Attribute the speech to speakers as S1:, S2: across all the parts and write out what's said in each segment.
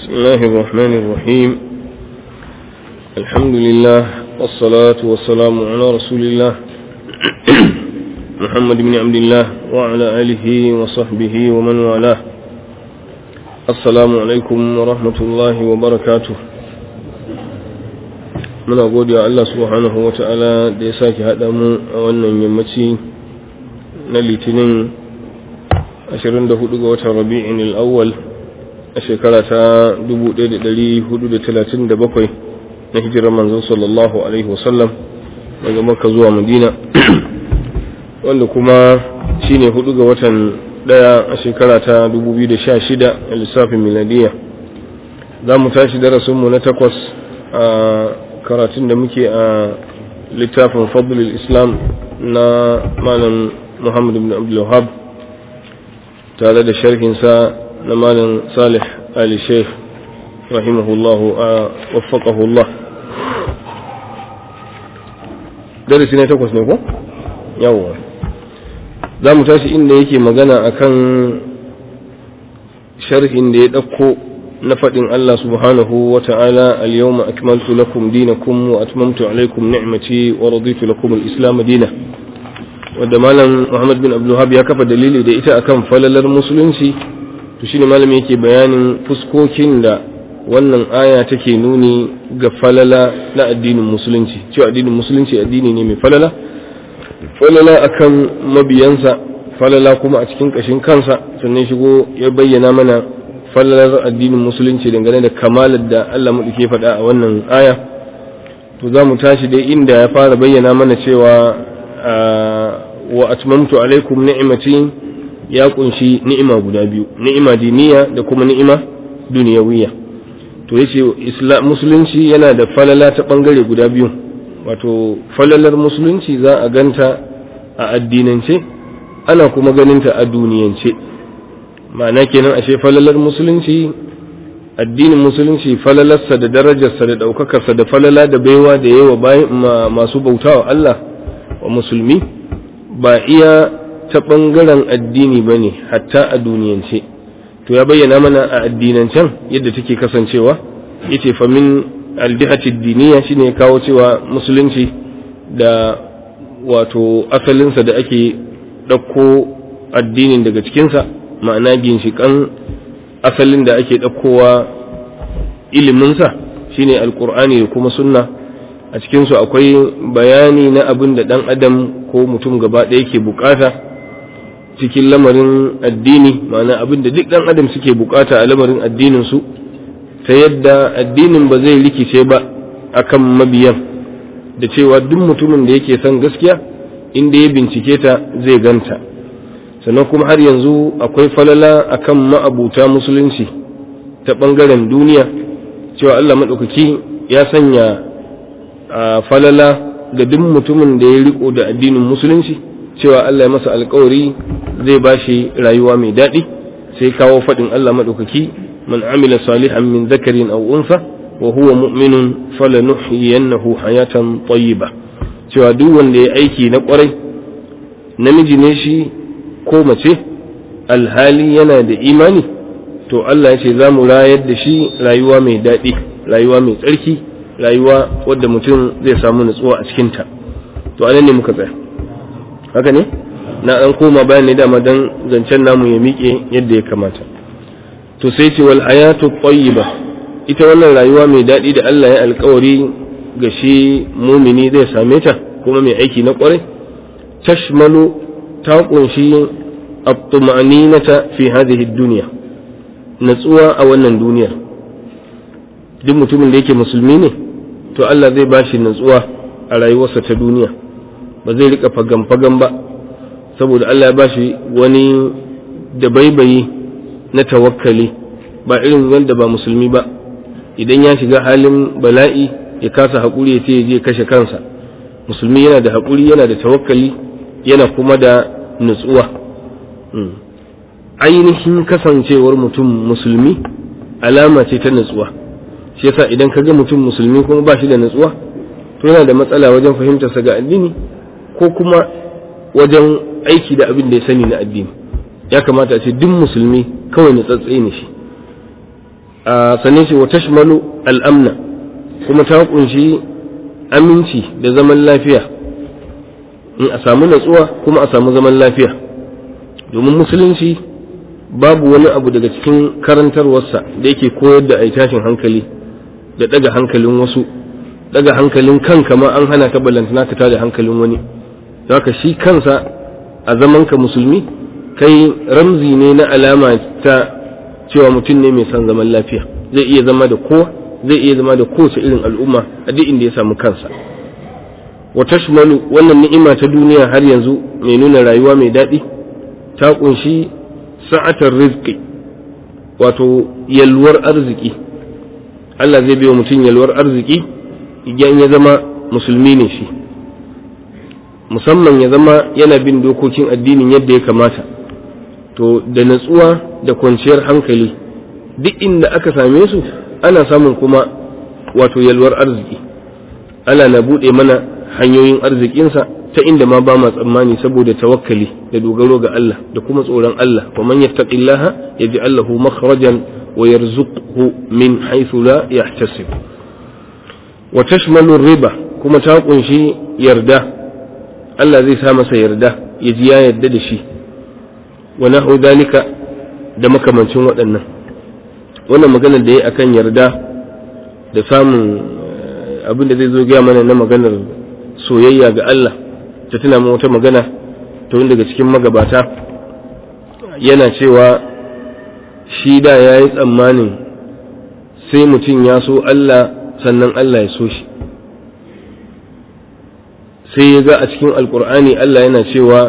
S1: بسم الله الرحمن الرحيم الحمد لله والصلاة والسلام على رسول الله محمد بن عبد الله وعلى آله وصحبه ومن والاه السلام عليكم ورحمة الله وبركاته muna gode wa Allah subhanahu wa ta'ala da ya sake haɗa mu a wannan yammaci na litinin 24 ga watan rabi'in al'awwal a shekara ta 1437 na hijirar manzon sallallahu alaihi wasallam daga makka zuwa madina wanda kuma shine hudu ga watan daya a shekara ta 2016 a lissafin miladiya za mu tashi darasinmu na takwas a karatun da muke a littafin fadlul islam na malam muhammad ibn abdullahab tare da sharhinsa na malam salih ali sheikh rahimahullahu a waffaqahullah darasi na takwas ne ko yawwa za mu tashi inda yake magana akan sharhin da ya ɗauko na faɗin Allah subhanahu wa ta'ala al-yawma akmaltu lakum dinakum wa atmamtu alaykum ni'mati wa raditu lakum al-islam dina wanda malam Muhammad bin Abdul ya kafa dalili da ita akan falalar musulunci to shine malami yake bayanin fuskokin da wannan aya take nuni ga falala na addinin musulunci cewa addinin musulunci addini ne mai falala falala akan mabiyansa falala kuma a cikin kashin kansa sannan shigo ya bayyana mana falalar addinin musulunci dangane da kamalar da Allah maɗauke faɗa a wannan aya to za mu tashi dai inda ya fara bayyana mana cewa wa atmamtu alaikum ni'imati ya kunshi ni'ima guda biyu ni'ima diniya da kuma ni'ima duniyawiya to yace islam musulunci yana da falala ta bangare guda biyu wato falalar musulunci za a ganta a addinance ana kuma ganinta a duniyance ma'ana kenan ashe falalar musulunci addinin musulunci falalarsa da darajarsa da ɗaukakarsa da falala da baiwa da yawa bayan masu bautawa Allah wa musulmi ba iya ta ɓangaren addini ba ne hatta a duniyance to ya bayyana mana a addinancen yadda take kasancewa yace fa min aldihati diniya shine ya kawo cewa musulunci da wato asalinsa da ake ɗauko addinin daga cikinsa ma'ana ginshiƙan asalin da ake ɗaukowa iliminsa shine alkur'ani da kuma sunna a cikinsu akwai bayani na abin da ɗan adam ko mutum gaba ɗaya ke bukata cikin lamarin addini ma'ana abin da duk ɗan adam suke bukata a lamarin addininsu ta yadda addinin ba zai rikice ba akan mabiyan da cewa duk mutumin da yake son gaskiya inda ya bincike ta zai ganta sannan kuma har yanzu akwai falala akan ma'abuta musulunci ta ɓangaren duniya cewa Allah maɗaukaki ya sanya a falala ga duk mutumin da ya riko da addinin musulunci cewa Allah ya masa alkawari zai ba shi rayuwa mai daɗi sai kawo faɗin Allah maɗaukaki man amila salihan min zakarin aw unsa wa huwa mu'minun falanuhyiyannahu hayatan tayyiba cewa duk wanda ya aiki na ƙwarai namiji ne shi ko mace alhali yana da imani to Allah ya ce za mu rayar da shi rayuwa mai daɗi rayuwa mai tsarki rayuwa wadda mutum zai samu nutsuwa a cikinta to anan ne muka tsaya haka ne na ɗan koma bayan ne dama don zancen namu ya miƙe yadda ya kamata to sai ce wal hayatu tayyiba ita wannan rayuwa mai daɗi da Allah ya alkawari ga shi mumini zai same ta kuma mai aiki na ƙwarai tashmalu ta kunshi at-tuma'ninata fi hadhihi ad-dunya natsuwa a wannan duniyar duk mutumin da yake musulmi ne to Allah zai bashi natsuwa a rayuwarsa ta duniya ba zai rika fagan fagan ba saboda Allah ya bashi wani da baibayi na tawakkali ba irin wanda ba musulmi ba idan ya shiga halin bala'i ya kasa haƙuri ya ce ya je kashe kansa musulmi yana da haƙuri yana da tawakkali yana kuma da nutsuwa ainihin kasancewar mutum musulmi alama ce ta nutsuwa shi yasa idan ka ga mutum musulmi kuma ba shi da nutsuwa to yana da matsala wajen fahimtarsa ga addini ko kuma wajen aiki da abin da ya sani na addini ya kamata a ce duk musulmi kawai nutsatse ne shi a sannan ce wa tashmalu al'amna kuma ta kunshi aminci da zaman lafiya in a samu natsuwa kuma a samu zaman lafiya domin musulunci babu wani abu daga cikin karantarwarsa da yake koyar da ai tashin hankali da daga hankalin wasu daga hankalin kanka ma an hana ka ballantana ka tada hankalin wani haka shi kansa a zamanka musulmi kai ramzi ne na alama ta cewa mutum ne mai son zaman lafiya zai iya zama da kowa zai iya zama da kowace irin al'umma a duk inda ya samu kansa wa tashmalu wannan ni'ima ta duniya har yanzu mai nuna rayuwa mai daɗi ta kunshi sa'atar rizqi wato yalwar arziki Allah zai biyo mutum yalwar arziki idan ya zama musulmi ne shi musamman ya zama yana bin dokokin addinin yadda ya kamata to da natsuwa da kwanciyar hankali duk inda aka same su ana samun kuma wato yalwar arziki Allah na buɗe mana hanyoyin arzikinsa ta inda ma ba ma tsammani saboda tawakkali da dogaro ga Allah da kuma tsoron Allah wa man yattaqillaha yaj'al lahu makhrajan wa yarzuqhu min haythu la yahtasib wa tashmalu riba kuma ta kunshi yarda Allah zai sa masa yarda ya ji ya yarda da shi wa nahu dalika da makamancin waɗannan wannan maganar da ya akan yarda da samun abin da zai zo gaya mana na maganar soyayya ga Allah ta tuna mu wata magana ta wani daga cikin magabata yana cewa shi da ya yi tsammanin sai mutum ya so Allah sannan Allah ya so shi sai ya ga a cikin alkur'ani Allah yana cewa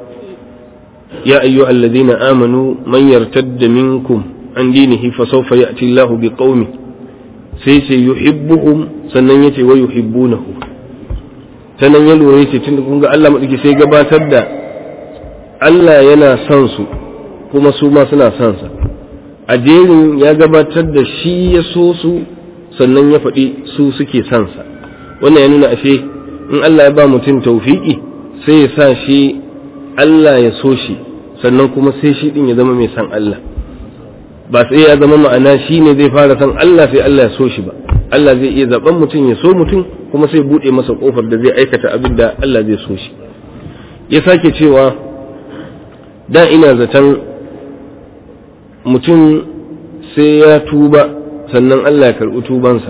S1: ya ayyu alladhina amanu man yartadda minkum an dinihi fa sawfa ya'ti Allahu biqaumin sai ce yuhibbuhum sannan yace wa yuhibbunahu ta nan ya lura yace tun kun ga Allah madauki sai gabatar da Allah yana son su kuma su ma suna son sa a jerin ya gabatar da shi ya so su sannan ya faɗi su suke son sa wannan ya nuna ashe in Allah ya ba mutum tawfiki sai ya sa shi Allah ya so shi sannan kuma sai shi din ya zama mai son Allah ba sai ya zama ma'ana shi ne zai fara son Allah sai Allah ya so shi ba Allah zai iya zaben mutum ya so mutum kuma sai buɗe masa ƙofar da zai aikata abin da Allah zai so shi ya sake cewa da ina zaton mutum sai ya tuba sannan Allah ya karɓi tubansa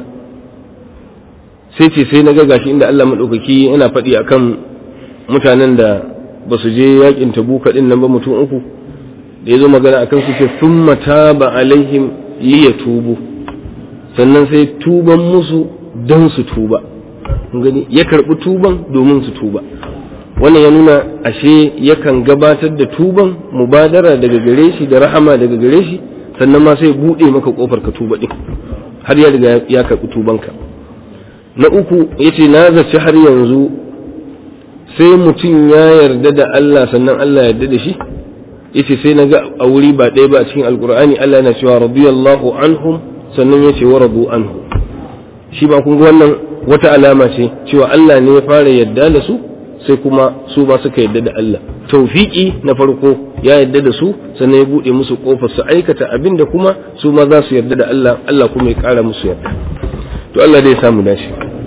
S1: sai ce sai na ga gashi inda Allah maɗaukaki yana faɗi akan mutanen da ba su je yakin tabuka ɗin nan ba mutum uku da ya zo magana akan su ce sun mata ba alaihim liya tubu sannan sai tuban musu don su tuba gani ya karɓi tuban domin su tuba wannan ya nuna ashe yakan gabatar da tuban mubadara daga gare shi da rahama daga gare shi sannan ma sai buɗe maka ƙofar ka tuba ɗin har ya riga ya karɓi tubanka na uku ya ce na zaci har yanzu sai mutum ya yarda da Allah sannan Allah yarda da shi yace sai na ga a wuri ba ɗaya ba a cikin alkur'ani Allah yana cewa radiyallahu anhum sannan ya ce wa radu anhu shi ba kun ga wannan wata alama ce cewa Allah ne ya fara yadda da su sai kuma su ba suka yadda da Allah tawfiki na farko ya yadda da su sannan ya bude musu kofar su aikata abin da kuma su ma za su yarda da Allah Allah kuma ya kara musu yarda to Allah dai ya samu dashi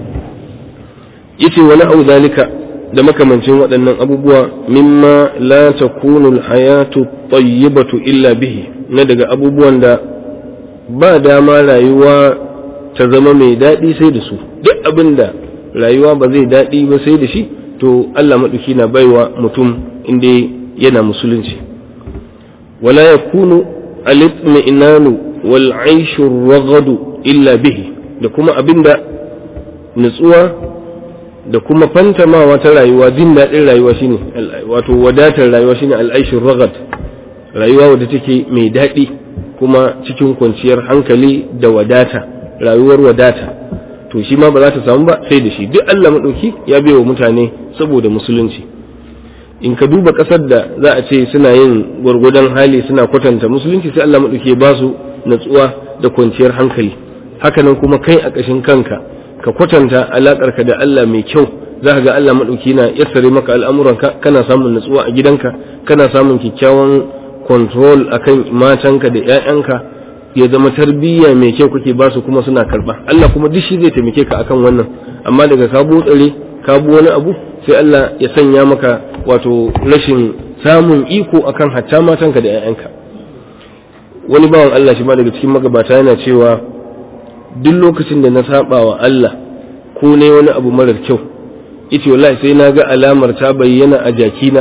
S1: yace wani au zalika da makamancin waɗannan abubuwa mimma la takunu alhayatu tayyibatu illa bihi na daga abubuwan da ba dama rayuwa ta zama mai daɗi sai da su duk abin da rayuwa ba zai daɗi ba sai da shi to Allah maɗauki na baiwa mutum inda yana musulunci wala yakunu al-itminanu wal aishu ragadu illa bihi da kuma abinda nutsuwa da kuma fantamawa ta rayuwa jin daɗin rayuwa shine wato wadatar rayuwa shine al-aishu ragad rayuwa wadda take mai daɗi kuma cikin kwanciyar hankali da wadata rayuwar wadata to shi ma ba za ta samu ba sai da shi duk Allah maɗauki ya bai wa mutane saboda musulunci in ka duba ƙasar da za a ce suna yin gwargwadon hali suna kwatanta musulunci sai Allah maɗauki ya ba su natsuwa da kwanciyar hankali hakanan kuma kai a ƙashin kanka ka kwatanta alaƙarka da Allah mai kyau za ka ga Allah maɗauki na yassare maka al'amuranka kana samun natsuwa a gidanka kana samun kyakkyawan control akan matanka da 'ya'yanka ya zama tarbiyya mai kyau kake ba su kuma suna karba Allah kuma duk shi zai taimake ka akan wannan amma daga ka botsare ka bu wani abu sai Allah ya sanya maka wato rashin samun iko akan hatta matanka da 'ya'yanka wani bawan Allah shi ma daga cikin magabata yana cewa duk lokacin da na saba wa Allah ko ne wani abu marar kyau ita wallahi sai na ga alamar ta bayyana a jakina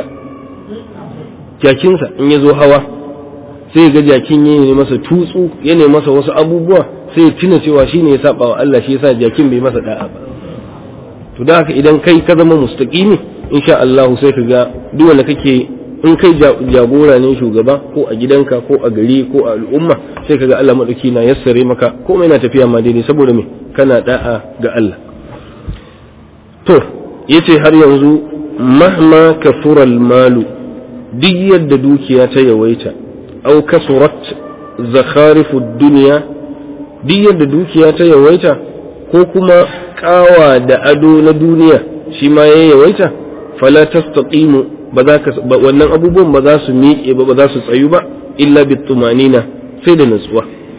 S1: jakinsa in ya zo hawa sai ga jakin ya ne masa tutsu ya ne masa wasu abubuwa sai ya tuna cewa shi ne ya saba wa Allah shi yasa jakin bai masa da'a ba to da haka idan kai ka zama mustaqimi insha Allah sai ka ga duk wanda kake in kai jagora ne shugaba ko a gidanka ko a gari ko a al'umma sai ka ga Allah madauki na yassare maka komai na tafiya ma daidai saboda me kana da'a ga Allah to yace har yanzu mahma kafura malu duk yadda dukiya ta yawaita au kasurat zakharifu dunya duk yadda dukiya ta yawaita ko kuma kawa da ado na duniya shi ma ya yawaita fala tastaqimu ba za ka wannan abubuwan ba za su miƙe ba ba za su tsayu ba illa bitumanina sai da natsuwa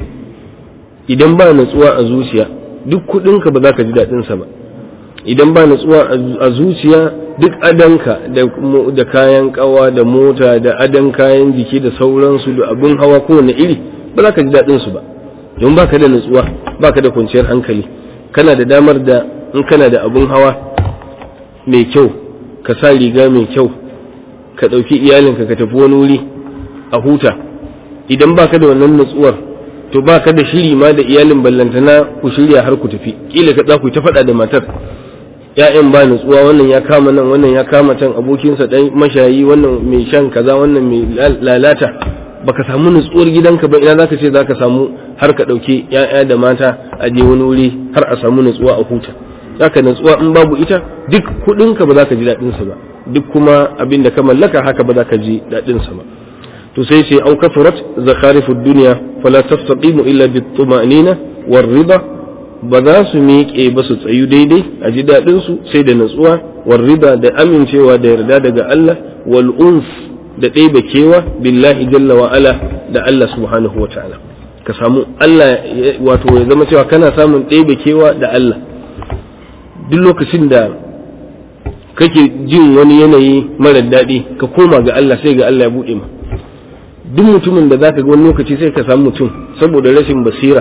S1: idan ba natsuwa a zuciya duk kuɗinka ba za ka ji daɗinsa ba idan ba natsuwa a zuciya duk adanka da kayan kawa da mota da adan kayan jiki da sauransu da abin hawa kowane iri ba za ka ji daɗin su ba don ba ka da natsuwa ba ka da kwanciyar hankali kana da damar da in kana da abin hawa mai kyau ka sa riga mai kyau ka ɗauki iyalinka ka tafi wani wuri a huta idan ba ka da wannan natsuwar to ba ka da shiri ma da iyalin ballantana ku shirya har ku tafi kila ka za ku ta faɗa da matar ya'yan ba nutsuwa wannan ya kama nan wannan ya kama can abokinsa ɗan mashayi wannan mai shan kaza wannan mai lalata baka samu nutsuwar gidanka ba ina zaka ce zaka samu har ka ɗauki ya'ya da mata a je wani wuri har a samu nutsuwa a huta zaka nutsuwa in babu ita duk kuɗinka ba za ka ji daɗin sa ba duk kuma abin da ka mallaka haka ba za ka ji daɗin sa ba to sai ce au kafarat zakharifud dunya fala tastaqimu illa bit tuma'nina war rida ba za su miƙe ba su tsayu daidai a ji daɗinsu sai da natsuwa warrida da amincewa da yarda daga Allah wal unf da ɗeba kewa billahi jalla wa ala da Allah subhanahu wa ta'ala ka samu Allah wato ya zama cewa kana samun ɗeba kewa da Allah duk lokacin da kake jin wani yanayi mara daɗi ka koma ga Allah sai ga Allah ya buɗe ma duk mutumin da zaka ga wani lokaci sai ka samu mutum saboda rashin basira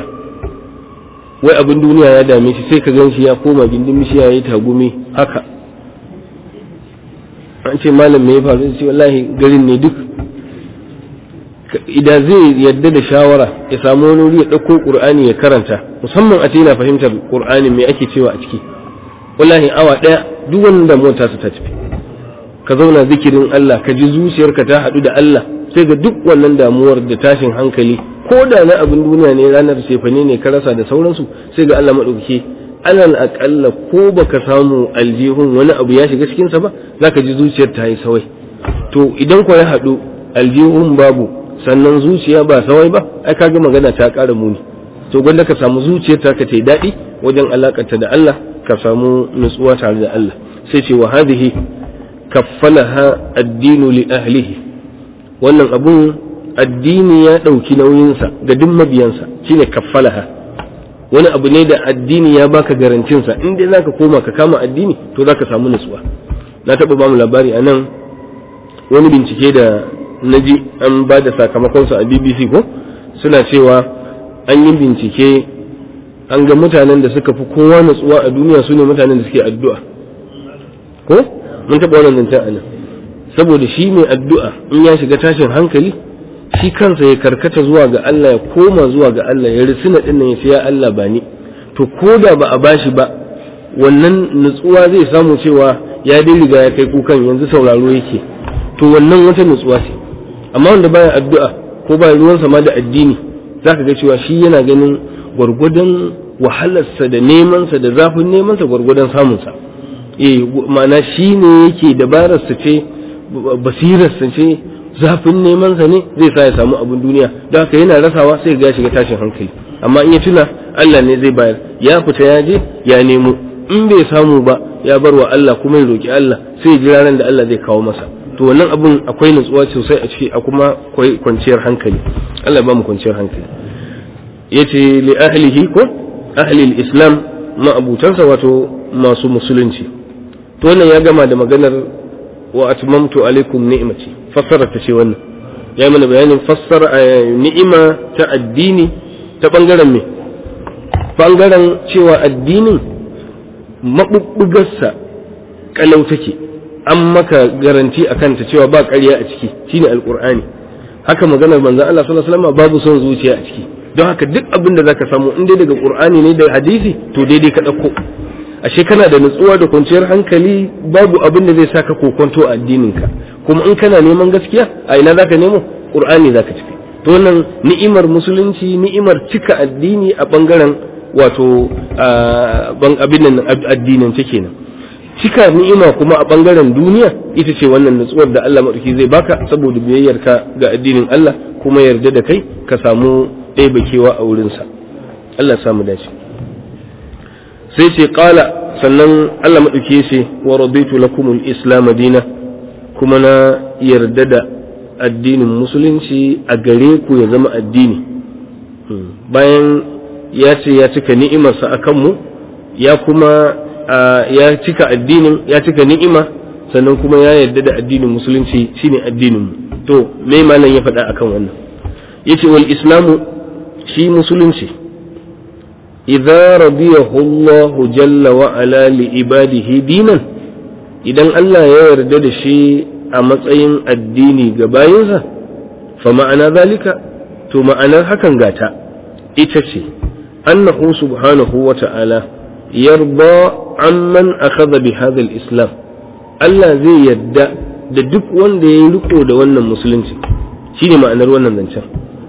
S1: wai abin duniya ya dame shi sai ka gan shi ya koma gindin bishiya ya yi tagumi haka an ce malam me ya faru sai wallahi garin ne duk idan zai yadda da shawara ya samu wani wuri ya ɗauko ƙur'ani ya karanta musamman a ce yana fahimtar ƙur'ani me ake cewa a ciki wallahi awa ɗaya duk wanda mota su ta tafi ka zauna zikirin Allah ka ji zuciyarka ta haɗu da Allah sai ga duk wannan damuwar da tashin hankali ko da na abin duniya ne ranar cefane ne ka rasa da sauransu sai ga Allah maɗauki alal aƙalla ko baka samu aljihun wani abu ya shiga cikinsa ba za ka ji zuciyar ta yi sawai to idan ko ya haɗu aljihun babu sannan zuciya ba sawai ba ai kaga magana ta ƙara muni to gwanda ka samu zuciyar ta ka ta daɗi wajen alaƙarta da Allah ka samu nutsuwa tare da Allah sai ce wa hadhihi kaffalaha addinu li ahlihi wannan abun addini ya ɗauki nauyinsa ga duk mabiyansa shine kaffalaha wani abu ne da addini ya baka garancinsa in dai zaka koma ka kama addini to zaka samu nutsuwa na taɓa ba mu labari a nan wani bincike da na ji an ba da sakamakonsa a bbc ko suna cewa an yi bincike an ga mutanen da suka fi kowa nutsuwa a duniya su ne mutanen da suke addu'a ko mun taɓa wannan zancen a nan saboda shi mai addu'a in ya shiga tashin hankali shi kansa ya karkata zuwa ga Allah ya koma zuwa ga Allah ya risina din nan ya ce ya Allah ba ni to ko da ba a bashi ba wannan nutsuwa zai samu cewa ya dai riga ya kai kukan yanzu sauraro yake to wannan wata nutsuwa ce amma wanda baya addu'a ko ba ruwan sama da addini zaka ga cewa shi yana ganin gwargwadon wahalarsa da nemansa da zafin nemansa gwargwadon samunsa eh ma'ana shi ne yake dabararsa ce basirarsa ce zafin neman sa ne zai sa ya samu abin duniya don haka yana rasawa sai ga shiga tashin hankali amma in ya tuna Allah ne zai bayar ya fita ya je ya nemo in bai samu ba ya bar wa Allah kuma ya roki Allah sai ya jira ran da Allah zai kawo masa to wannan abun akwai nutsuwa sosai a ciki a kuma akwai kwanciyar hankali Allah ba mu kwanciyar hankali yace li ahlihi ko ahli islam ma'abutansa wato masu musulunci to wannan ya gama da maganar wa atmamtu alaikum ni'mati fassara ta ce wannan ya mana bayanin fassara ni'ima ta addini ta bangaren me bangaren cewa addinin mabubbugarsa kalau take an maka garanti a kanta cewa ba ƙarya a ciki shine alqur'ani haka maganar manzon Allah sallallahu alaihi wasallam babu son zuciya a ciki don haka duk abin da zaka samu in dai daga qur'ani ne da hadisi to daidai ka dauko ashe kana da nutsuwa da kwanciyar hankali babu abin da zai saka kokonto a addininka kuma in kana neman gaskiya a ina zaka nemo qur'ani zaka tafi to wannan ni'imar musulunci ni'imar cika addini a bangaren wato ban abin nan addinin ta kenan cika ni'ima kuma a bangaren duniya ita ce wannan nutsuwar da Allah madauki zai baka saboda biyayyarka ga addinin Allah kuma yarda da kai ka samu ɗaya kewa a wurinsa Allah samu dace sai ce ƙala sannan Allah maɗauki ce wa raditu lakum al-islam dina kuma na yarda da addinin musulunci a gare ku ya zama addini bayan ya ce ya cika ni'imarsa a kanmu ya kuma ya cika addinin ya cika ni'ima sannan kuma ya yarda da addinin musulunci shine addinin mu to me malam ya faɗa akan wannan yace wal islamu shi musulunci idza radiyahu Allah jalla wa ala li ibadihi dinan idan Allah ya yarda da shi a matsayin addini ga bayinsa fa ma'ana zalika to ma'anar hakan gata ita ce annahu subhanahu wa ta'ala yarda amman akhadha bi hadha al-islam Allah zai yarda da duk wanda ya riko da wannan musulunci shine ma'anar wannan zancen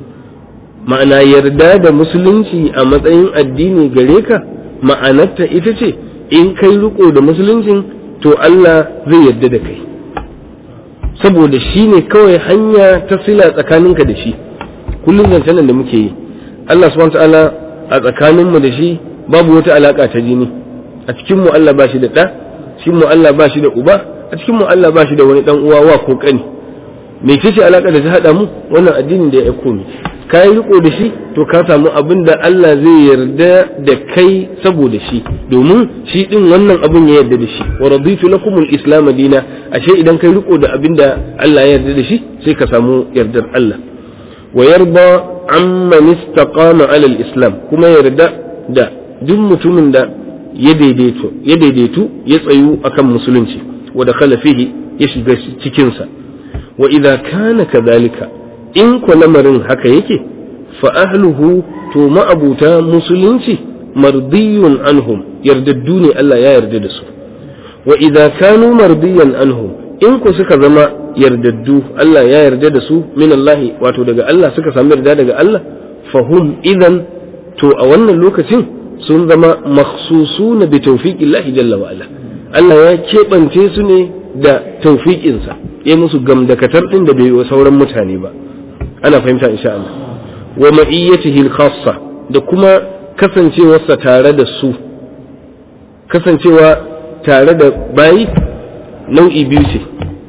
S1: ma'ana yarda da musulunci a matsayin addini gare ka ma'anarta ita ce in kai riko da musuluncin to Allah zai yarda da kai saboda shi ne kawai hanya ta sila tsakaninka da shi kullum zancen da muke yi Allah subhanahu ta'ala a tsakaninmu da shi babu wata alaka ta jini a cikin mu Allah ba shi da ɗa cikin mu Allah ba shi da uba a cikin mu Allah ba shi da wani dan uwa wa ko kani me ce alaka da ta hada mu wannan addinin da ya aiko mu ka yi riko da shi to ka samu abin da Allah zai yarda da kai saboda shi domin shi din wannan abin ya yarda da shi wa raditu lakum al-islam dina ashe idan kai riko da abin da Allah ya yarda da shi sai ka samu yardar Allah wa yarda amman istaqama ala al-islam kuma yarda da duk mutumin da ya daidaito ya daidaitu ya tsayu akan musulunci wa dakhala fihi ya shiga cikin sa wa idza kana kadhalika in ku lamarin haka yake fa ahluhu to ma'abuta musulunci mardiyun anhum yardaddu ne Allah ya yarda da su wa idza kanu mardiyan anhum in ku suka zama yardaddu Allah ya yarda da su min Allah wato daga Allah suka samu yarda daga Allah fahum idan to a wannan lokacin sun zama makhsusuna bi tawfiqillahi jalla wa ala Allah ya keɓance su ne da tawfiqinsa ya musu gamdakatar din da bai wa sauran mutane ba ana fahimta insha Allah wa ma'iyyatihi al-khassa da kuma kasancewarsa tare da su kasancewa tare da bayi nau'i biyu ce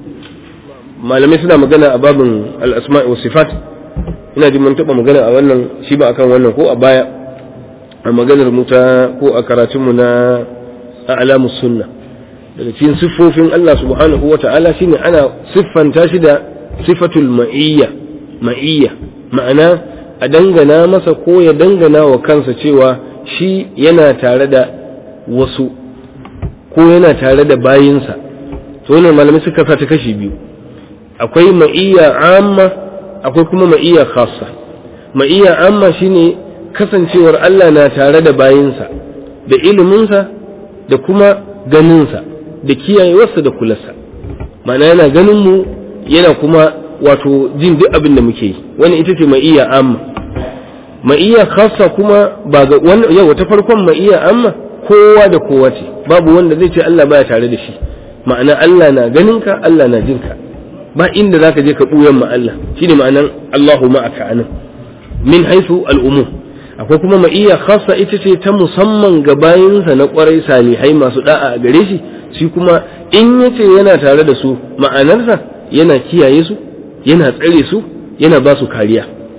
S1: malamai suna magana a babin al-asma'i wa sifat ina jin mun taba magana a wannan shi ba akan wannan ko a baya a maganar mu ta ko a karatun mu na a'lamus sunna daga cikin siffofin Allah subhanahu wa ta'ala shine ana siffanta shi da sifatul ma'iyya ma'iyya ma'ana a dangana masa ko ya dangana wa kansa cewa shi yana tare da wasu ko yana tare da bayinsa to wannan malamai suka sa ta kashi biyu akwai ma'iyya amma akwai kuma ma'iyya khassa ma'iyya amma shine kasancewar Allah na tare da bayinsa da iliminsa da kuma ganinsa da kiyayewarsa da kularsa ma'ana yana ganin mu yana kuma wato jin duk abin da muke yi wani ita ce ma'iyya amma ma'iyya khassa kuma ba ga wani yau ta farkon ma'iyya amma kowa da kowa ce babu wanda zai ce Allah baya tare da shi ma'ana Allah na ganin ka Allah na jin ka ba inda zaka je ka buyan ma Allah shine ma'anan Allahu ma'aka anan min haythu al-umum akwai kuma ma'iyya khassa ita ce ta musamman ga bayinsa na kwarai salihai masu da'a a gare shi shi kuma in yace yana tare da su ma'anarsa yana kiyaye su yana tsare su yana ba su kariya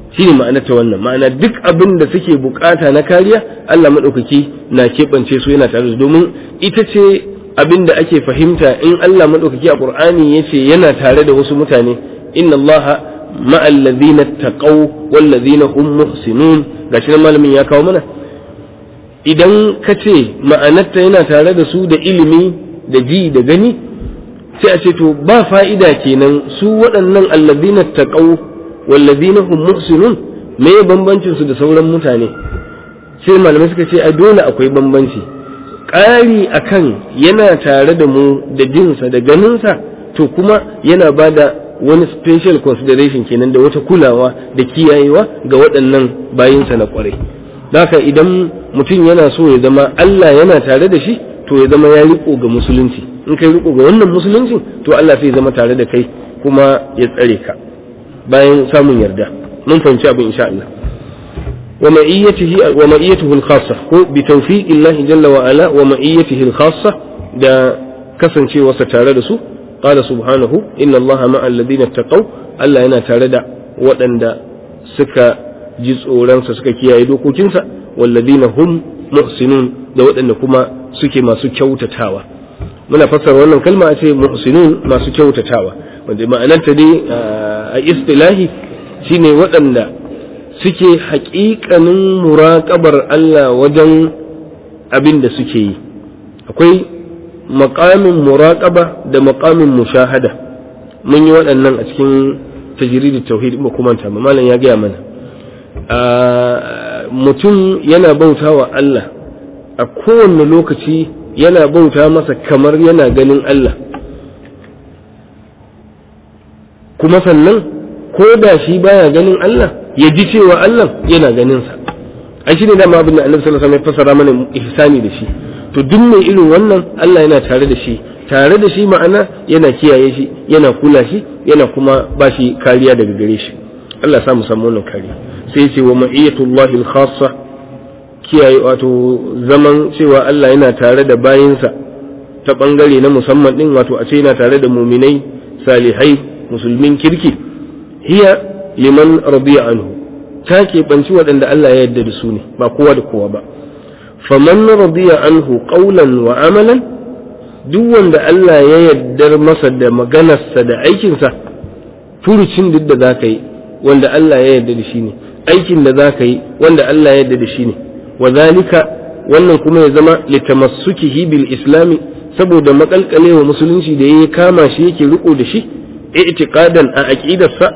S1: shine ma'anar ta wannan ma'ana duk abin da suke bukata na kariya Allah maɗaukaki na keɓance su yana tare da domin ita ce abin da ake fahimta in Allah maɗaukaki a Qur'ani ya ce yana tare da wasu mutane inna Allah ma'al ladhina taqaw wal ladhina hum muhsinun gashi nan malamin ya kawo mana idan ka ce ma'anarta yana tare da su da ilimi da ji da gani sai a ce to ba fa'ida kenan su waɗannan alladhina taqaw wal ladhina hum muhsinun me bambancin su da sauran mutane sai malamai suka ce a dole akwai bambanci ƙari akan yana tare da mu da jinsa da ganinsa to kuma yana ba da wani special consideration kenan da wata kulawa da kiyayewa ga waɗannan bayinsa na ƙwarai haka idan mutum yana so ya zama Allah yana tare da shi to ya zama ya riko ga musulunci in kai riko ga wannan musuluncin to Allah sai ya zama tare da kai kuma ya tsare ka bayan samun yarda mun fahimci abin insha Allah ومعيته ومعيته الخاصة هو بتوفيق الله جل وعلا ومعيته الخاصة دا كسن شيء وستارد سو قال سبحانه إن الله مع الذين اتقوا ألا ينا تارد وأن دا سكا جزء لنسا سكا كيا يدوكو جنسا والذين هم محسنون دا وأن كما سكي ما سكوت تاوى muna fassara wannan kalma a ce muhsinun masu kyautatawa wanda ma'anarta dai a istilahi shine waɗanda suke haƙiƙanin muraƙabar Allah wajen abin da suke yi akwai maƙamin muraƙaba da maƙamin mushahada mun yi waɗannan a cikin tajiridi tauhid ba kuma ta malam ya gaya mana mutum yana bauta wa Allah a kowane lokaci yana bauta masa kamar yana ganin Allah kuma sannan ko da shi baya ganin Allah ya ji cewa Allah yana ganin sa ai shine dama abin da Annabi sallallahu alaihi wasallam ya fassara mana ihsani da shi to duk mai irin wannan Allah yana tare da shi tare da shi ma'ana yana kiyaye shi yana kula shi yana kuma ba shi kariya daga gare shi Allah sa mu samu wannan kariya sai ya ce wa ma'iyatullahi al-khassa kiyaye wato zaman cewa Allah yana tare da bayinsa ta bangare na musamman din wato a ce yana tare da muminai salihai musulmin kirki hiya liman radiya anhu ta keɓanci waɗanda Allah ya yarda da su ne ba kowa da kowa ba faman radiya anhu qawlan wa amalan duk wanda Allah ya yardar masa da maganarsa da aikinsa furucin duk da za ka yi wanda Allah ya yarda da shi ne aikin da za ka yi wanda Allah ya yarda da shi ne wa zalika wannan kuma ya zama litamassukihi bil islami saboda makalkalewa musulunci da ya kama shi yake riko da shi i'tiqadan a aqidarsa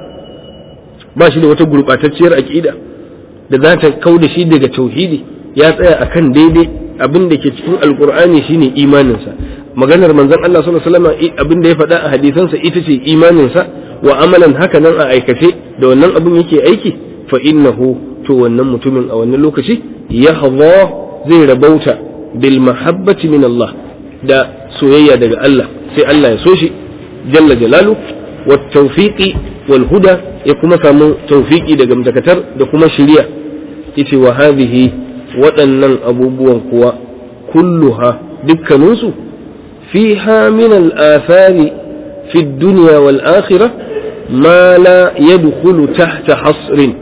S1: ba shi da wata gurɓatacciyar aƙida da za ta kau da shi daga tauhidi ya tsaya akan daidai abin da ke cikin alkur'ani shine imaninsa maganar manzon Allah sallallahu alaihi wasallam abin da ya faɗa a hadisansa ita ce imaninsa wa amalan haka nan a aikace da wannan abin yake aiki fa innahu to wannan mutumin a wannan lokaci ya zai rabauta bil mahabbati min Allah da soyayya daga Allah sai Allah ya so shi jalla jalalu wa tawfiqi wal huda ya kuma samu tawfiqi daga mutakatar da kuma shiriya yace wa hadhihi waɗannan abubuwan kuwa kulluha dukkaninsu fiha min al athari fi dunya wal akhirah ma la yadkhulu tahta hasrin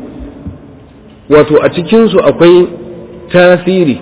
S1: wato a cikinsu akwai tasiri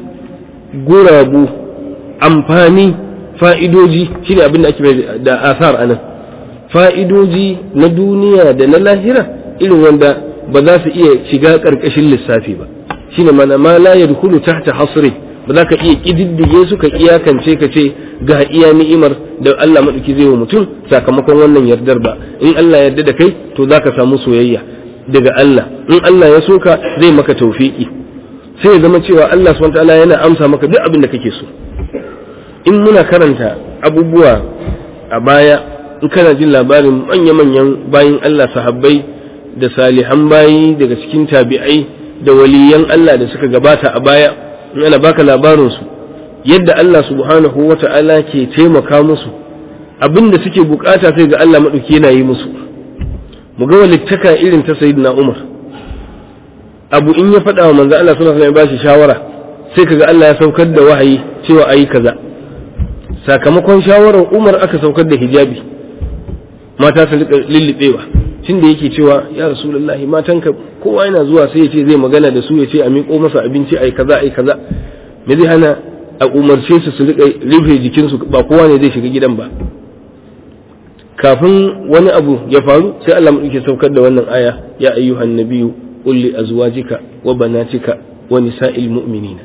S1: gurabu amfani fa'idoji shi ne abin da ake da asar a nan fa'idoji na duniya da na lahira irin wanda ba za su iya shiga ƙarƙashin lissafi ba shi ne mana ma la yadkhulu tahta hasri ba za ka iya ƙididdige su ka iyakance ka ce ga iya ni'imar da Allah maɗauki zai wa mutum sakamakon wannan yardar ba in Allah yarda da kai to za ka samu soyayya daga Allah in Allah ya soka zai maka tawfiki sai ya zama cewa Allah subhanahu wataala yana amsa maka duk abin da kake so in muna karanta abubuwa a baya in kana jin labarin manya-manyan bayin Allah sahabbai da salihan bayi daga cikin tabi'ai da waliyan Allah da suka gabata a baya in ana baka labarin su yadda Allah subhanahu wata'ala ke taimaka musu abin da suke bukata sai ga Allah maɗauki yana yi musu mu ga walittaka irin ta sayyidina Umar abu in ya faɗa wa manzo Allah sallallahu alaihi wasallam ya bashi shawara sai kaga Allah ya saukar da wahayi cewa ayi kaza sakamakon shawarar Umar aka saukar da hijabi mata su rika lullubewa tunda yake cewa ya rasulullahi matanka kowa yana zuwa sai ya ce zai magana da su ya ce a miƙo masa abinci ai kaza ai kaza me zai hana a umarce su su rika rufe jikinsu ba kowa ne zai shiga gidan ba kafin wani abu ya faru sai Allah mu yake saukar da wannan aya ya ayyuhan nabiyyu qul li azwajika wa banatika wa nisa'il mu'minina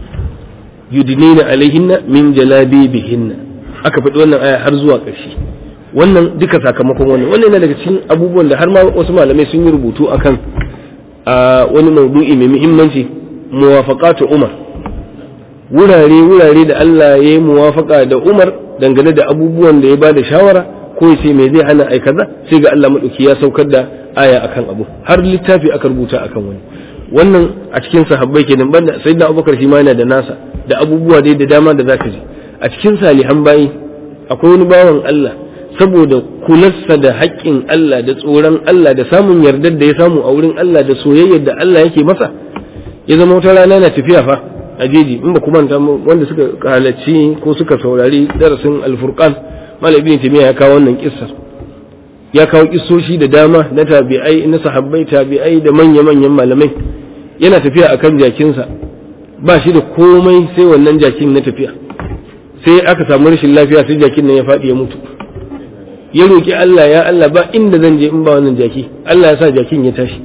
S1: yudnina alaihinna min jalabibihinna aka faɗi wannan aya har zuwa ƙarshe wannan duka sakamakon wannan wannan yana daga cikin abubuwan da har ma wasu malamai sun yi rubutu akan a wani maudu'i mai muhimmanci muwafaqatu umar wurare wurare da Allah ya yi muwafaka da Umar dangane da abubuwan da ya ba da shawara ko ya ce me zai hana ai kaza sai ga Allah madauki ya saukar da aya akan abu har littafi aka rubuta akan wani wannan a cikin sahabbai kenan banda sayyidina Abubakar shi ma yana da nasa da abubuwa dai da dama da zaka ji a cikin salihan bayi akwai wani bawan Allah saboda kularsa da haƙƙin Allah da tsoron Allah da samun yardar da ya samu a wurin Allah da soyayyar da Allah yake masa ya zama wata rana na tafiya fa a jeji in ba kuma wanda suka halarci ko suka saurari darasin alfurqan malam ibn taymiya ya kawo wannan kissar ya kawo kissoshi da dama na tabi'ai na sahabbai tabi'ai da manya-manyan malamai yana tafiya akan jakinsa ba shi da komai sai wannan jakin na tafiya sai aka samu rashin lafiya sai jakin nan ya faɗi ya mutu ya roki Allah ya Allah ba inda zan je in ba wannan jaki Allah ya sa jakin ya tashi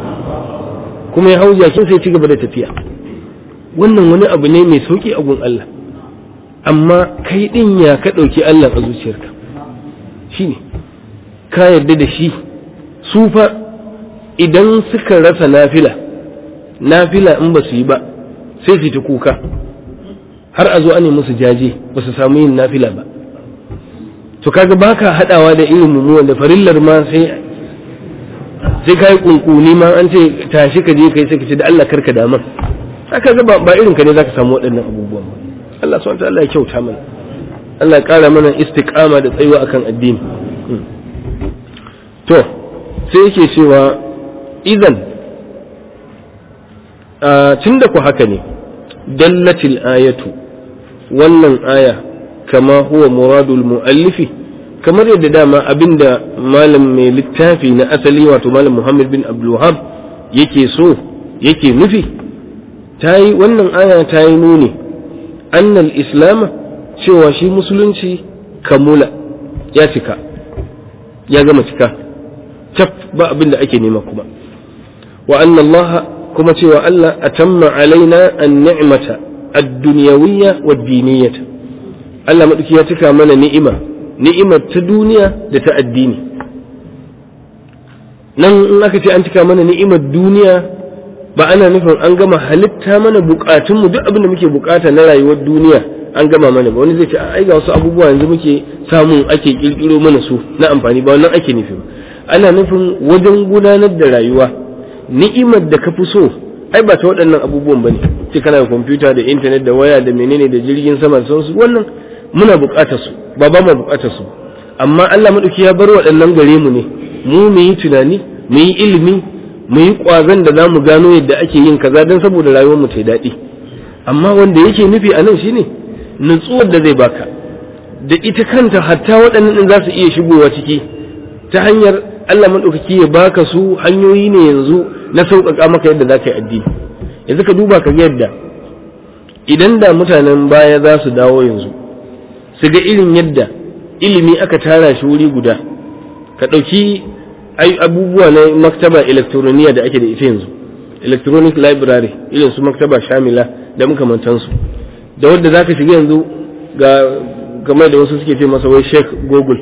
S1: kuma ya hau jakin sai ci gaba da tafiya wannan wani abu ne mai sauki a gun Allah amma kai din ya ka ɗauki Allah a zuciyarka shi ne ka yarda da shi su fa idan suka rasa nafila nafila in ba su yi ba sai su ta kuka har a zo ane musu jaje ba su samu yin nafila ba to kaga baka hadawa da irin mu da farillar ma sai sai kai kunkuni ma an ce tashi ka je kai sai ka ce da Allah karka damar haka ga ba irin ka ne zaka samu waɗannan abubuwan ba Allah subhanahu wataala ya kyauta mana Allah ya ƙara mana istiqama da tsayuwa akan addini to sai yake cewa idan tunda ku haka ne dallatil ayatu wannan aya kama huwa muradul muallifi kamar yadda dama abinda malam mai littafi na asali wato malam Muhammad bin Abdul Wahhab yake so yake nufi ta yi wannan aya ta yi nuni annal islam cewa shi musulunci kamula ya cika ya gama cika cap ba abin da ake nema kuma wa anna Allah kuma cewa Allah atamma alaina an ni'mata ad-dunyawiyya wad-diniyyah Allah madauki ya cika mana ni'ima ni'imar ta duniya da ta addini nan in aka ce an cika mana ni'imar duniya ba ana nufin an gama halitta mana bukatunmu duk abin da muke bukata na rayuwar duniya an gama mana ba wani zai ce ai ga wasu abubuwa yanzu muke samun ake kirkiro mana su na amfani ba wannan ake nufi ana nufin wajen gudanar da rayuwa ni'imar da ka fi so ai ba ta waɗannan abubuwan bane ce kana da kwamfuta da intanet da waya da menene da jirgin sama da sauransu wannan muna bukatar su ba ba mu bukatar su amma Allah madauki ya bar waɗannan gare mu ne mu mu yi tunani mu yi ilimi mu yi ƙwazon da za mu gano yadda ake yin kaza don saboda rayuwar mu ta daɗi amma wanda yake nufi a nan shine nutsuwar da zai baka da ita kanta hatta waɗannan ɗin za su iya shigowa ciki ta hanyar Allah maɗaukaki ya baka su hanyoyi ne yanzu na sauƙaƙa maka yadda za ka yi addini yanzu ka duba ka ga yadda idan da mutanen baya za su dawo yanzu su ga irin yadda ilimi aka tara shi wuri guda ka ɗauki ai abubuwa na maktaba elektroniya da ake da ita yanzu electronic library irin su maktaba shamila da makamantansu da wadda zaka shiga yanzu ga game da wasu suke ce masa wai sheik google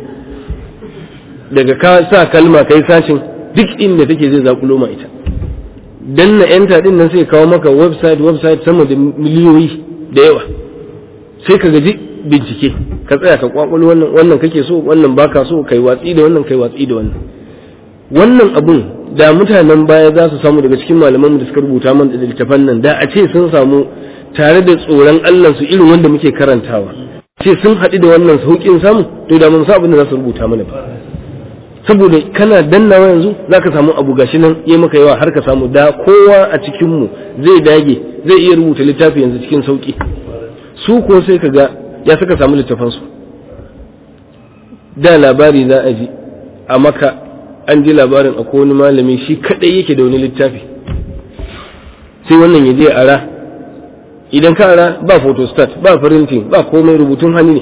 S1: daga ka sa kalma kai sashin duk inda take zai zakulo ma ita danna enter din nan sai kawo maka website website sama da miliyoyi da yawa sai ka gaji bincike ka tsaya ka kwakwalo wannan wannan kake so wannan baka so kai watsi da wannan kai watsi da wannan wannan abun da mutanen baya za su samu daga cikin malaman da suka rubuta man da littafan nan da a ce sun samu tare da tsoron Allah su irin wanda muke karantawa ce sun haɗu da wannan sauƙin samu to da mun sa abin da za su rubuta mana ba saboda kana dannawa yanzu za ka samu abu gashi nan ya maka yawa har ka samu da kowa a cikinmu zai dage zai iya rubuta littafi yanzu cikin sauƙi su ko sai ka ga ya saka samu littafansu da labari za a ji a maka an ji labarin akwai wani malami shi kadai yake da wani littafi sai wannan ya je ara idan ka ara ba photostat ba printing ba komai rubutun hannu ne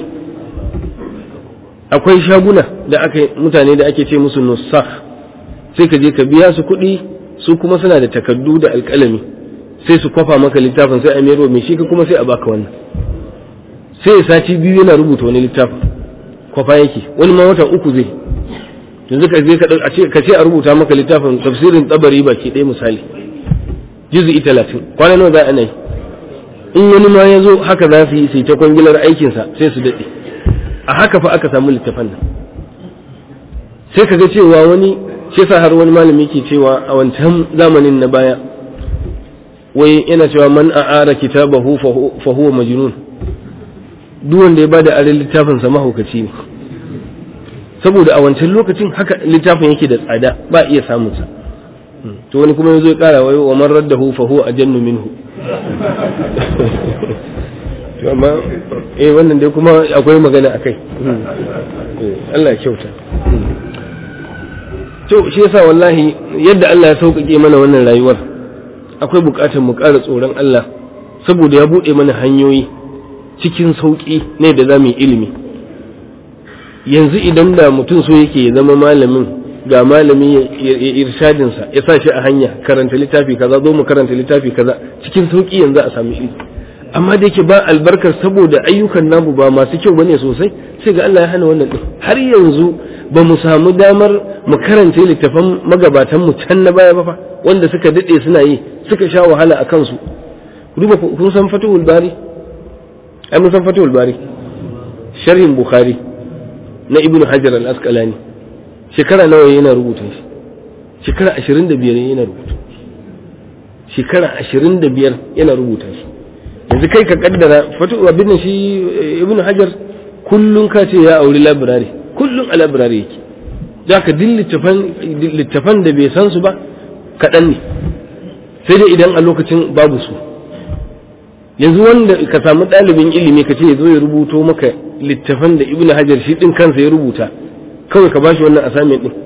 S1: akwai shaguna da aka mutane da ake ce musu nusakh sai ka je ka biya su kuɗi su kuma suna da takardu da alƙalami sai su kwafa maka littafin sai a mayarwa mai shi ka kuma sai a baka wannan sai ya sati biyu yana rubuta wani littafin kwafa yake wani ma wata uku zai yanzu ka je ka ce a rubuta maka littafin tafsirin tsabari baki ɗaya misali juzu'i talatin kwana nawa za a yi in wani ma ya zo haka za su yi sai ta kwangilar aikinsa sai su daɗe a haka fa aka samu littafan nan sai ka ga cewa wani shi sa har wani malami ke cewa a wancan zamanin na baya wai yana cewa man a'ara kitabahu fa huwa majnun duk wanda ya bada arin littafin sa mahaukaci ne saboda a wancan lokacin haka littafin yake da tsada ba iya samun sa to wani kuma yazo ya kara wai wa man raddahu fa huwa ajannu minhu to amma eh wannan dai kuma akwai magana akai Allah ya kyauta to shi yasa wallahi yadda Allah ya sauƙaƙe mana wannan rayuwar akwai buƙatar mu ƙara tsoron Allah saboda ya buɗe mana hanyoyi cikin sauƙi ne da za mu yi ilimi yanzu idan da mutum so yake ya zama malamin ga malami ya irshadinsa ya sa shi a hanya karanta littafi kaza zo mu karanta littafi kaza cikin sauƙi yanzu a sami ilimi amma da yake ba albarkar saboda ayyukan namu ba masu kyau bane sosai sai ga Allah ya hana wannan din har yanzu ba mu samu damar mu karanta littafan magabatan mu can na baya ba fa wanda suka dade suna yi suka sha wahala a kansu duba kun san Fathul Bari ai mun san Fathul Bari sharhin Bukhari na Ibn Hajar al-Asqalani shekara nawa yana rubuta shi shekara 25 yana rubuta shekara 25 yana rubuta shi yanzu kai ka kaddara fatu abin shi ibn hajar kullun ka ce ya auri labirari kullun a labirari yake za ka din littafan da bai san su ba kaɗan ne sai dai idan a lokacin babu su yanzu wanda ka samu ɗalibin ilimi ka ce ya zo ya rubuto maka littafan da ibn hajar shi ɗin kansa ya rubuta kawai ka bashi wannan assignment ɗin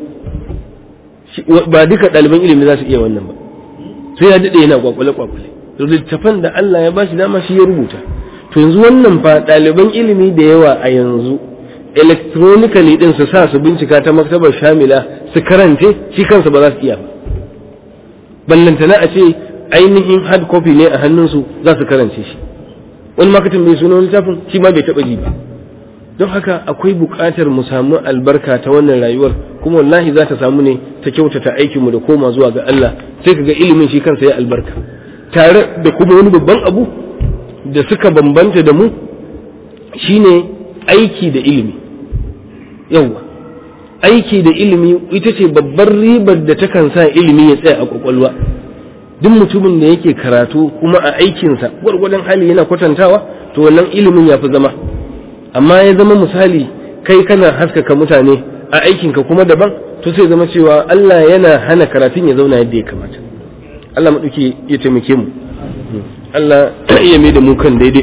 S1: ba duka ɗaliban ilimi za su iya wannan ba sai ya daɗe yana kwakwale-kwakwale littafan da Allah ya bashi dama shi ya rubuta to yanzu wannan fa ɗaliban ilimi da yawa a yanzu electronically din su sa su bincika ta maktabar shamila su karance shi kansa ba za su iya ba ballantana a ce ainihin hard copy ne a hannunsu za su karance shi wani makatin mai sunan littafin shi ma bai taɓa ji ba don haka akwai buƙatar mu samu albarka ta wannan rayuwar kuma wallahi za ta samu ne ta kyautata aikinmu da koma zuwa ga Allah sai ka ga ilimin shi kansa ya albarka tare da kuma wani babban abu da suka bambanta da mu shine aiki da ilimi yawwa aiki da ilimi ita ce babbar ribar da takan sa ilimi ya tsaya a kwakwalwa duk mutumin da yake karatu kuma a aikinsa gwargwadon hali yana kwatantawa to wannan ilimin ya fi zama amma ya zama misali kai kana haskaka mutane a aikinka kuma daban to sai zama cewa Allah yana hana karatun ya zauna yadda ya kamata Allah maɗauki ya taimake mu Allah ya mai da mu kan daidai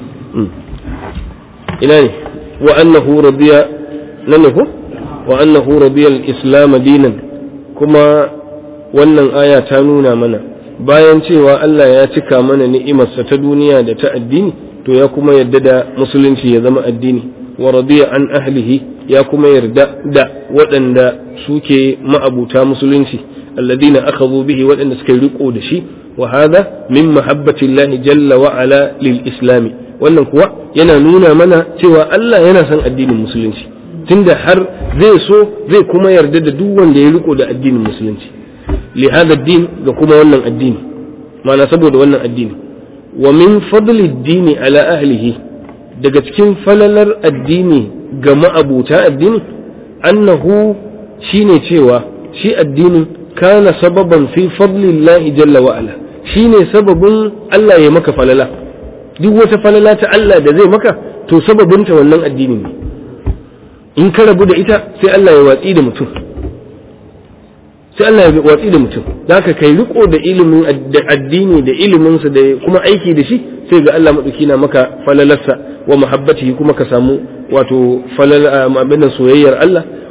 S1: ina ne wa annahu radiya nan ne ko wa annahu radiya al-islam dinan kuma wannan aya ta nuna mana bayan cewa Allah ya cika mana ni'imarsa ta duniya da ta addini to ya kuma yarda da musulunci ya zama addini wa radiya an ahlihi ya kuma yarda da waɗanda suke ma'abuta musulunci alladina akhadhu bihi waɗanda suka riko da shi wa hadha min mahabbati Allah jalla wa ala lil islam wannan kuwa yana nuna mana cewa Allah yana son addinin musulunci tunda har zai so zai kuma yarda da duk wanda ya riko da addinin musulunci li hada din ga kuma wannan addini ma'ana saboda wannan addini wa min fadli dini ala ahlihi daga cikin falalar addini ga ma'abuta addini annahu shine cewa shi addinin kana sababan fi fadlillahi jalla wa ala shine sababin Allah ya maka falala duk wata falala ta Allah da zai maka to sababinta wannan addini ne in ka rabu da ita sai Allah ya watsi da mutum sai Allah ya watsi da mutum zaka kai riko da ilimin da addini da iliminsa da kuma aiki da shi sai ga Allah madauki na maka falalarsa wa muhabbatihi kuma ka samu wato falal abin soyayyar Allah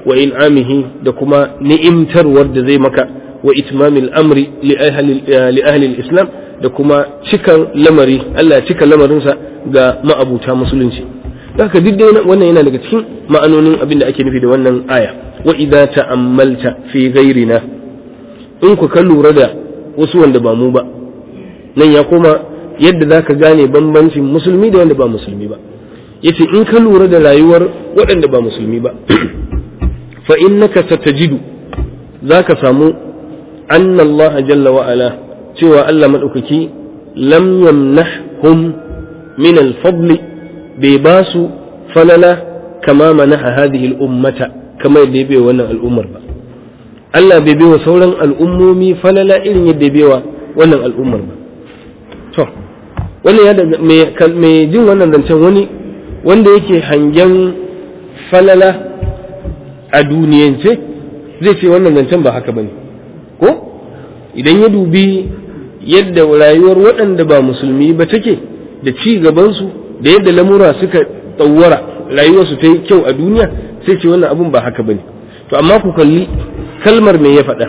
S1: wa in'amihi da kuma ni'imtarwar da zai maka wa itmamil amri li ahli islam da kuma cikan lamari Allah cika lamarinsa ga ma'abuta musulunci haka duk dai wannan yana daga cikin ma'anonin abin da ake nufi da wannan aya wa idza ta'ammalta fi ghairina in ku ka lura da wasu wanda ba mu ba nan ya koma yadda zaka gane bambancin musulmi da wanda ba musulmi ba yace in ka lura da rayuwar waɗanda ba musulmi ba fa innaka satajidu zaka samu anna Allah jalla wa ala cewa Allah madaukaki lam yamnahhum min al-fadl bai ba su falala kama manaha hadhihi al-ummata kama yadda ya bai wannan al'ummar ba Allah bai bai wa sauran al'ummomi falala irin yadda ya bai wa wannan al'ummar ba to wannan ya daga mai jin wannan zancen wani wanda yake hangen falala a duniyance zai ce wannan zancen ba haka bane ko idan ya dubi yadda rayuwar waɗanda ba musulmi ba take da ci gabansu da yadda lamura suka tsawara rayuwarsu ta yi kyau a duniya sai ce wannan abun ba haka bane to amma ku kalli kalmar me ya faɗa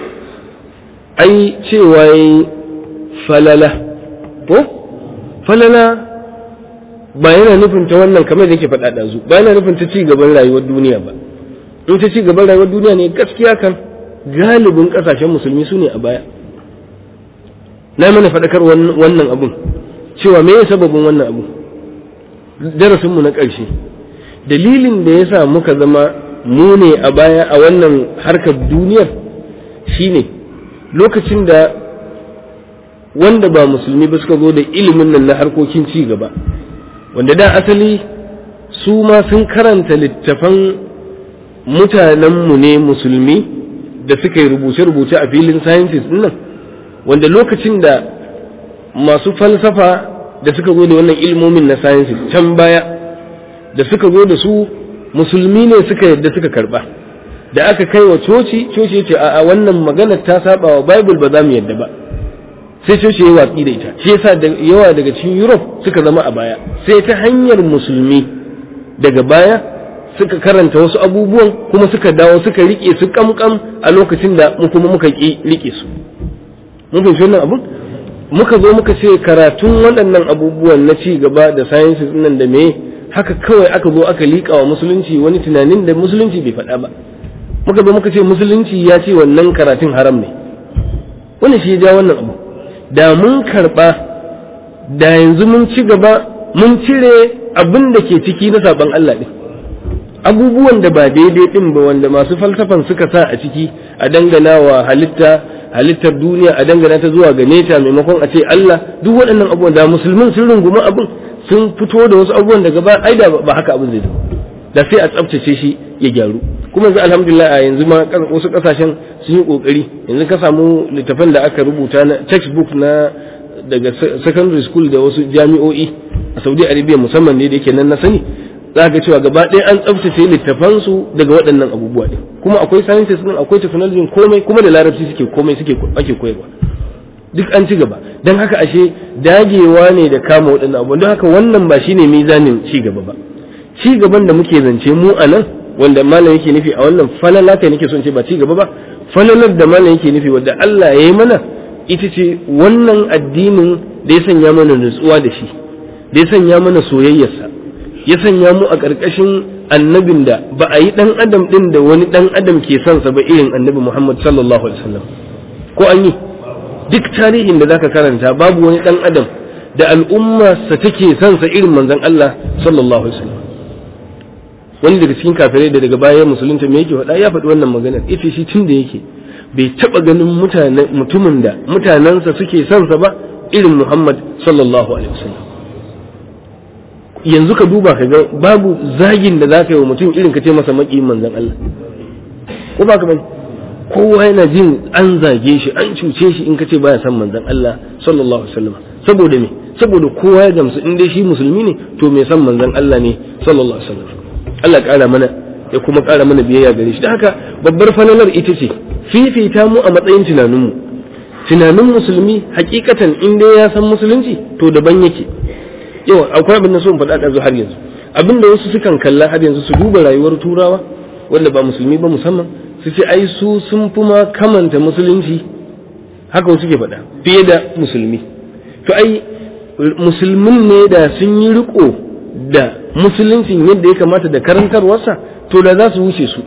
S1: ai cewa yayi falala ko falala ba yana nufin ta wannan kamar da yake faɗa ɗazu ba yana nufin ta ci gaban rayuwar duniya ba in ta ci gaban rayuwar duniya ne gaskiya kan galibin ƙasashen musulmi su ne a baya na mana faɗakar wannan abun cewa me ya sababin wannan abu darasinmu na ƙarshe dalilin da ya sa muka zama mu ne a baya a wannan harkar duniyar shine lokacin da wanda ba musulmi ba suka zo da ilimin nan na harkokin ci gaba wanda da asali su ma sun karanta littafan mutanenmu ne musulmi da suka yi rubuce-rubuce a filin sciences nan wanda lokacin da masu falsafa da suka zo da wannan ilmomin na sciences can baya da suka zo da su musulmi ne suka yadda suka karba da aka kai wa coci coci ce a wannan magana ta saba wa bible ba za mu yadda ba sai coci ya watsi da ita shi yasa da yawa daga cikin europe suka zama a baya sai ta hanyar musulmi daga baya suka karanta wasu abubuwan kuma suka dawo suka rike su kamkam a lokacin da mu kuma muka ki rike su mun fahimci wannan abun muka zo muka ce karatun waɗannan abubuwan na ci gaba da sciences nan da me haka kawai aka zo aka liƙa wa musulunci wani tunanin da musulunci bai faɗa ba muka zo muka ce musulunci ya ce wannan karatun haram ne wannan shi ya ja wannan abu da mun karɓa da yanzu mun ci gaba mun cire abin da ke ciki na saban Allah ɗin abubuwan da ba daidai ɗin ba wanda masu falsafan suka sa a ciki a dangana wa halitta halittar duniya a dangana ta zuwa ga neta maimakon a ce Allah duk waɗannan abubuwan da musulmin sun rungumi abin sun fito da wasu abubuwan daga ba ai da ba haka abin zai zama da sai a tsaftace shi ya gyaru kuma yanzu alhamdulillah a yanzu ma wasu kasashen sun yi kokari yanzu ka samu littafan da aka rubuta na textbook na daga secondary school da wasu jami'o'i a Saudi Arabia musamman ne da yake nan na sani za ga cewa gaba ɗaya an tsaftace littafan su daga waɗannan abubuwa ɗin kuma akwai sciences din akwai technology komai kuma da larabci suke komai suke ake koyarwa duk an ci gaba don haka ashe dagewa ne da kama waɗannan abubuwan don haka wannan ba shine mizanin ci gaba ba ci gaban da muke zance mu a nan wanda malam yake nufi a wannan falala kai nake son ce ba ci gaba ba falalar da malam yake nufi wanda Allah ya yi mana ita ce wannan addinin da ya sanya mana nutsuwa da shi da ya sanya mana soyayyarsa ya sanya mu a ƙarƙashin annabin da ba a yi ɗan adam ɗin da wani ɗan adam ke son sa ba irin annabi Muhammad sallallahu alaihi wasallam ko an yi duk tarihin da zaka karanta babu wani ɗan adam da al'umma sa take son sa irin manzon Allah sallallahu alaihi wasallam wani daga cikin kafirai da daga baya musulunta me yake faɗa ya faɗi wannan maganar ita shi tun da yake bai taɓa ganin mutanen mutumin da mutanensa suke son sa ba irin Muhammad sallallahu alaihi wasallam yanzu ka duba ka ga babu zagin da zaka yi wa mutum irin ka ce masa maƙiyin manzon Allah ko ba ka bane kowa yana jin an zage shi an cuce shi in ka ce baya son manzon Allah sallallahu alaihi wasallam saboda me saboda kowa ya gamsu in dai shi musulmi ne to mai son manzon Allah ne sallallahu alaihi wasallam Allah ƙara mana ya kuma ƙara mana biyayya gare shi da haka babbar falalar ita ce fifita mu a matsayin tunaninmu tunanin musulmi hakikatan in dai ya san musulunci to daban yake yawa akwai abin da so in faɗa ɗazu har yanzu abin da wasu sukan kalla har yanzu su duba rayuwar turawa wanda ba musulmi ba musamman su ce ai su sun fi ma kamanta musulunci haka suke faɗa fiye da musulmi to ai musulmin ne da sun yi riko da musuluncin yadda ya kamata da karantarwarsa to da za su wuce su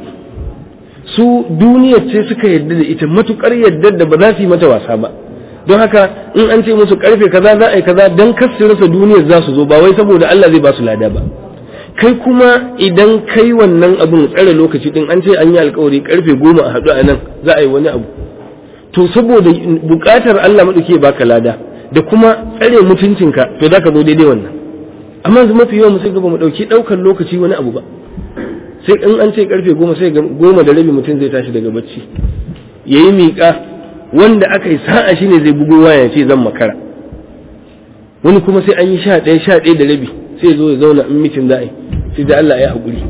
S1: su duniyar ce suka yadda da ita matukar yadda da ba za su yi mata wasa ba don haka in an ce musu karfe kaza za a yi kaza dan kar su rasa duniyar za su zo ba wai saboda Allah zai ba su lada ba kai kuma idan kai wannan abun tsare lokaci din an ce an yi alkawari karfe goma a haɗu a nan za a yi wani abu to saboda buƙatar Allah maɗauki baka lada da kuma tsare mutuncinka to za ka zo daidai wannan amma yanzu mafi yawan sai gaba mu ɗauki ɗaukar lokaci wani abu ba sai in an ce karfe goma sai goma da rabi mutum zai tashi daga bacci ya yi miƙa wanda aka yi sa'a shi ne zai bugo waya ce zan makara wani kuma sai an yi sha ɗaya sha ɗaya da rabi sai zo ya zauna in mitin za a yi sai da Allah ya haƙuri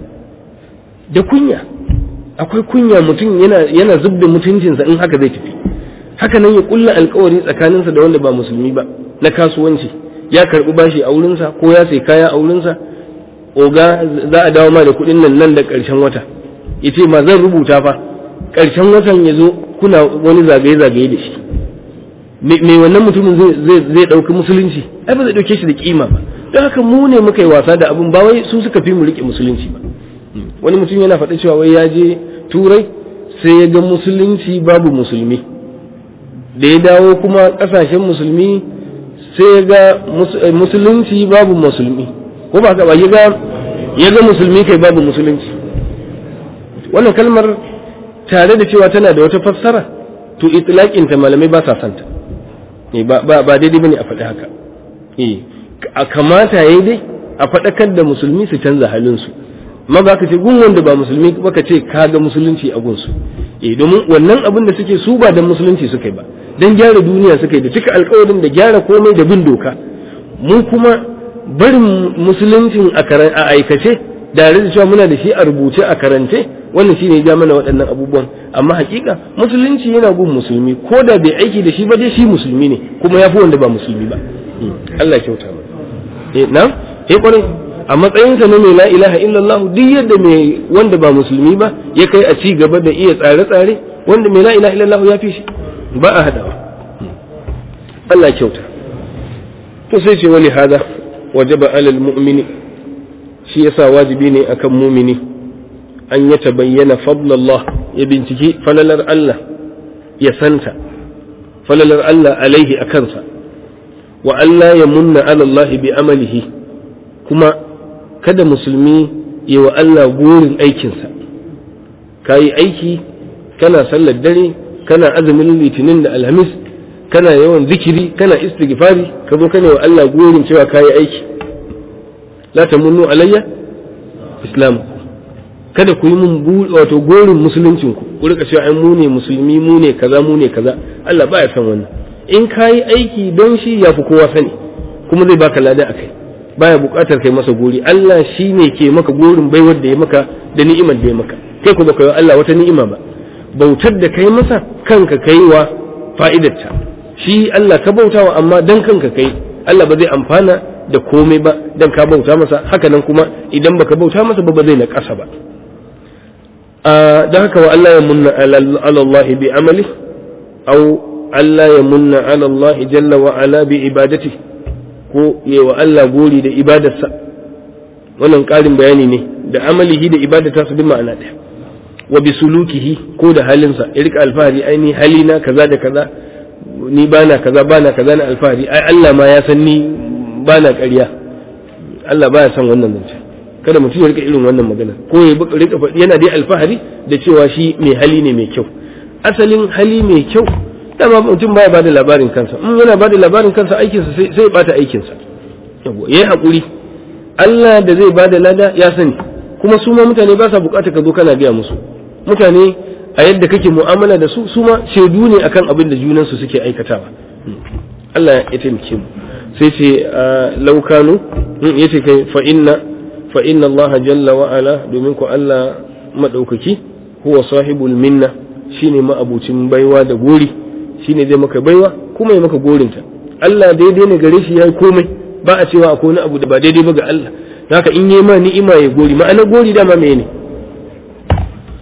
S1: da kunya akwai kunya mutum yana yana zub da mutuncinsa in haka zai tafi haka nan ya kulla alkawari tsakaninsa da wanda ba musulmi ba na kasuwanci ya karɓi bashi a wurinsa ko ya sai kaya a wurinsa oga za a dawo ma da kuɗin nan nan da ƙarshen wata ya ce ma zan rubuta fa ƙarshen watan ya zo kuna wani zagaye-zagaye da shi mai wannan mutumin zai ɗauki musulunci ai ba zai ɗauke shi da kima ba don haka mu ne muka yi wasa da abin ba wai su suka fi mu riƙe musulunci ba wani mutum yana faɗa cewa wai ya je turai sai ya ga musulunci babu musulmi da ya dawo kuma ƙasashen musulmi sai ya ga musulunci babu musulmi ko ba ka ba ya ga musulmi kai babu musulunci wannan kalmar tare da cewa tana da wata fassara to itlaqin ta malamai ba sa santa ba ba ba daidai bane a faɗi haka eh a kamata yayi dai a faɗakar da musulmi su canza halin su amma ba ka ce gun wanda ba musulmi ba ka ce ka ga musulunci a gunsu eh domin wannan abin da suke su ba dan musulunci suka yi ba dan gyara duniya suka yi da cika alkawarin da gyara komai da bin doka mu kuma barin musuluncin a aikace da da cewa muna da shi a rubuce a karance wannan shine ya mana waɗannan abubuwan amma hakika musulunci yana gun musulmi ko da bai aiki da shi ba dai shi musulmi ne kuma ya fi wanda ba musulmi ba Allah ya kyauta mana eh na eh kwarai a matsayinsa na mai la ilaha illallah duk yadda mai wanda ba musulmi ba ya kai a ci gaba da iya tsare-tsare wanda mai la ilaha illallah ya fi shi ba a hadawa Allah ya kyauta to sai ce wali hada wajaba alal mu'mini shi yasa wajibi ne akan mumini an ya tabayyana fadlallah ya binciki falalar Allah ya santa falalar Allah alaihi a kansa wa Allah ya munna ala Allah bi amalihi kuma kada musulmi yi wa Allah gorin aikinsa ka yi aiki kana sallar dare kana azumin litinin da alhamis kana yawan zikiri kana istighfari ka zo kana wa Allah gorin cewa ka yi aiki la tamunnu alayya islam kada ku yi mun wato gorin musuluncin ku ku rika cewa ai mu ne musulmi mu ne kaza mu ne kaza Allah baya san wannan in ka yi aiki don shi ya fi kowa sani kuma zai baka lada akai baya buƙatar kai masa gori Allah shi ne ke maka gorin baiwar da ya maka da ni'imar da ya maka kai ku baka yi Allah wata ni'ima ba bautar da kai masa kanka kai wa fa'idarta shi Allah ka bautawa amma dan kanka kai Allah ba zai amfana da komai ba dan ka bauta masa haka nan kuma idan baka bauta masa ba ba zai na ƙasa ba dan haka wa Allah ya munna ala Allah bi amali aw Allah ya munna ala Allah jalla wa ala bi ibadati ko yi wa Allah gori da ibadarsa wannan ƙarin bayani ne da amalihi da ibadata su bi ma'ana ɗaya wa bi sulukihi ko da halinsa ya rika alfahari ai ni halina kaza da kaza ni bana kaza bana kaza na alfahari ai Allah ma ya san ni bana ƙarya Allah baya san wannan zance kada mutum ya rika irin wannan magana ko ya rika yana dai alfahari da cewa shi mai hali ne mai kyau asalin hali mai kyau dama mutum baya bada labarin kansa in yana bada labarin kansa aikinsa sai ya bata aikinsa yawa yayi hakuri Allah da zai bada lada ya sani kuma su ma mutane ba sa bukata ka zo kana gaya musu mutane a yadda kake mu'amala da su su ma shaidu ne akan abin da junan su suke aikatawa Allah ya taimake mu sai ce laukanu yace kai fa inna fa inna Allah jalla wa ala domin ku Allah madaukaki huwa sahibul minna shine ma'abucin baiwa da gori shine zai maka baiwa kuma ya maka gorinta Allah daidai ne gare shi yayi komai ba a cewa akwai wani abu da ba daidai ba ga Allah haka in yi ma ni'ima ya gori ma'ana gori dama me ne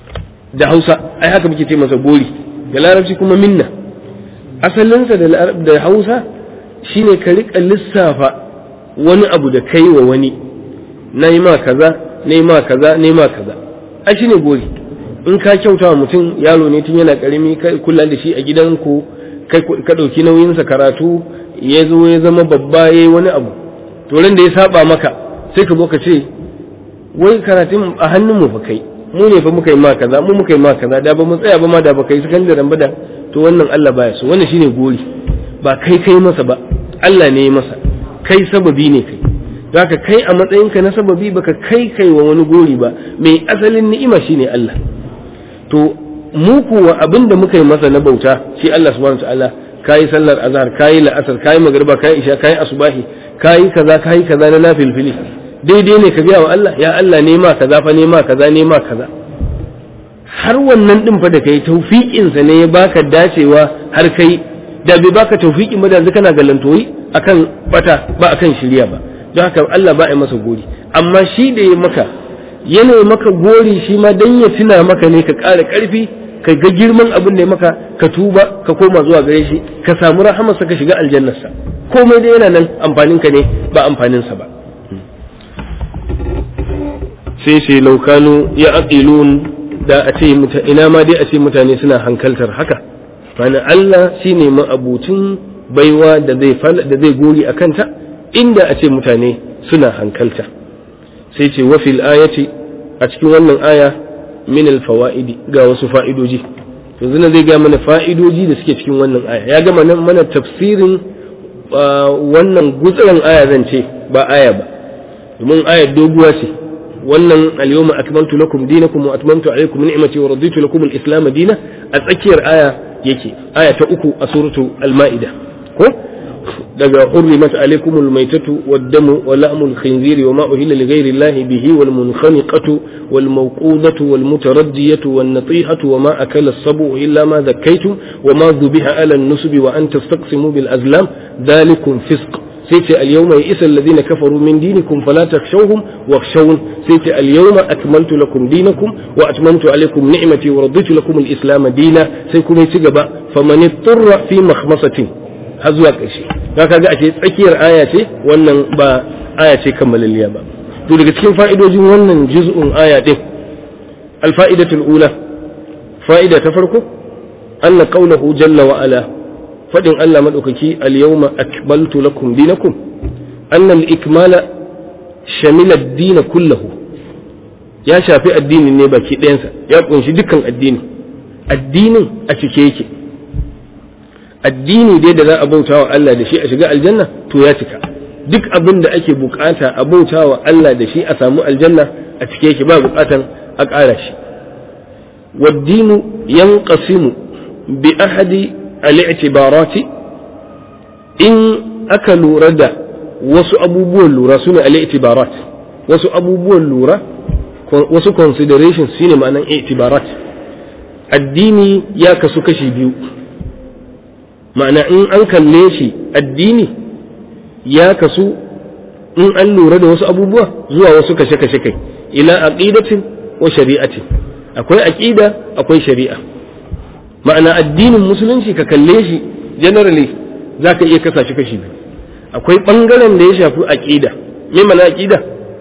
S1: da hausa ai haka muke ce masa gori da larabci kuma minna asalinsa da hausa shine ka riƙa lissafa wani abu da kai wa wani na yi ma kaza na yi ma kaza na yi ma kaza ai shine gori in ka kyauta wa mutum yaro ne tun yana karami ka kula da shi a gidanku ka ɗauki nauyinsa karatu ya zo ya zama babba ya yi wani abu to ran da ya saba maka sai ka zo ka ce wai karatun a hannun mu fa kai mu ne fa muka yi ma kaza mu muka yi ma kaza da ba mu tsaya ba ma da ba kai sakandaren ba da to wannan Allah baya so wannan shine gori ba kai kai masa ba Allah ne ya masa kai sababi ne kai zaka kai a matsayinka na sababi baka kai kai wa wani gori ba mai asalin ni'ima shine Allah to mu kuwa abin da muka yi masa na bauta shi Allah subhanahu wataala kayi sallar azhar kayi la'asar kayi magriba kayi isha kayi asubahi kayi kaza kayi kaza na nafilfili daidai ne ka biya wa Allah ya Allah ne ma kaza fa ne ma kaza ne ma kaza har wannan din fa da kai tawfiqin sa ne ya baka dacewa har kai da bai baka tawfiqin ba da yanzu kana galantoyi akan bata ba akan shirya ba don haka Allah ba ya masa gori amma shi da ya maka yana maka gori shi ma dan ya tuna maka ne ka ƙara ƙarfi ka ga girman abin da ya maka ka tuba ka koma zuwa gare shi ka samu rahamarsa ka shiga aljannarsa komai da yana nan amfanin ka ne ba amfanin sa ba sai sai laukanu ya aqilun da a ce ina ma dai a ce mutane suna hankaltar haka mana Allah shine ma'abucin baiwa da zai da zai gori a kanta inda a ce mutane suna hankalta sai ce wa fil ayati a cikin wannan aya min al fawaidi ga wasu fa'idoji yanzu na zai ga mana fa'idoji da suke cikin wannan aya ya gama nan mana tafsirin wannan gutsuran aya zan ce ba aya ba domin ayar doguwa ce wannan al-yawma akmaltu lakum dinakum wa atmamtu alaykum ni'mati wa raditu lakum al-islam dina a tsakiyar aya yake aya ta uku a suratu al-ma'ida ko daga hurrimat alaykum al-maytatu wad-damu wa la'mu al-khinzir wa ma uhilla li ghayri Allah bihi wal munkhaniqatu wal mawqudatu wal mutaraddiyatu wan natihatu wa ma akala as-sabu illa ma dhakkaytum wa ma dhubiha ala an-nusbi wa an tastaqsimu bil azlam dhalikum fisq sai ce al-yawma ya'isa alladhina kafaru min dinikum fala takhshawhum wakhshawun sai ce al-yawma akmaltu lakum dinakum wa atmamtu alaykum ni'mati wa raditu lakum al-islam dina sai kuma ci gaba faman ittara fi makhmasatin har zuwa ƙarshe ka kaga a ce tsakiyar aya ce wannan ba aya ce kammalalliya ba to daga cikin fa'idojin wannan juz'un aya din al-fa'idatul ula fa'ida ta farko anna qawluhu jalla wa ala fadin Allah madaukaki al-yawma akmaltu lakum dinakum anna al-ikmala shamila ad-din kullahu ya shafi addinin ne baki ɗayansa ya kunshi dukkan addini addinin a cike yake addini dai da za a bauta wa Allah da shi a shiga aljanna to ya cika duk abin da ake bukata a bauta wa Allah da shi a samu aljanna a cike yake ba bukatan a ƙara shi waddinu yanqasimu bi ahadi al-i'tibarati in aka lura da wasu abubuwan lura su ne al-i'tibarat wasu abubuwan lura wasu considerations shine ma'anan i'tibarat addini ya kasu kashi biyu ma'ana in an kalle shi addini ya kasu in an lura da wasu abubuwa zuwa wasu kashe-kashe kai ila aqidatin wa shari'atin akwai aqida akwai shari'a ma'ana addinin musulunci ka kalle shi generally zaka iya kasa shi kashi biyu akwai bangaren da ya shafi aqida me mana aqida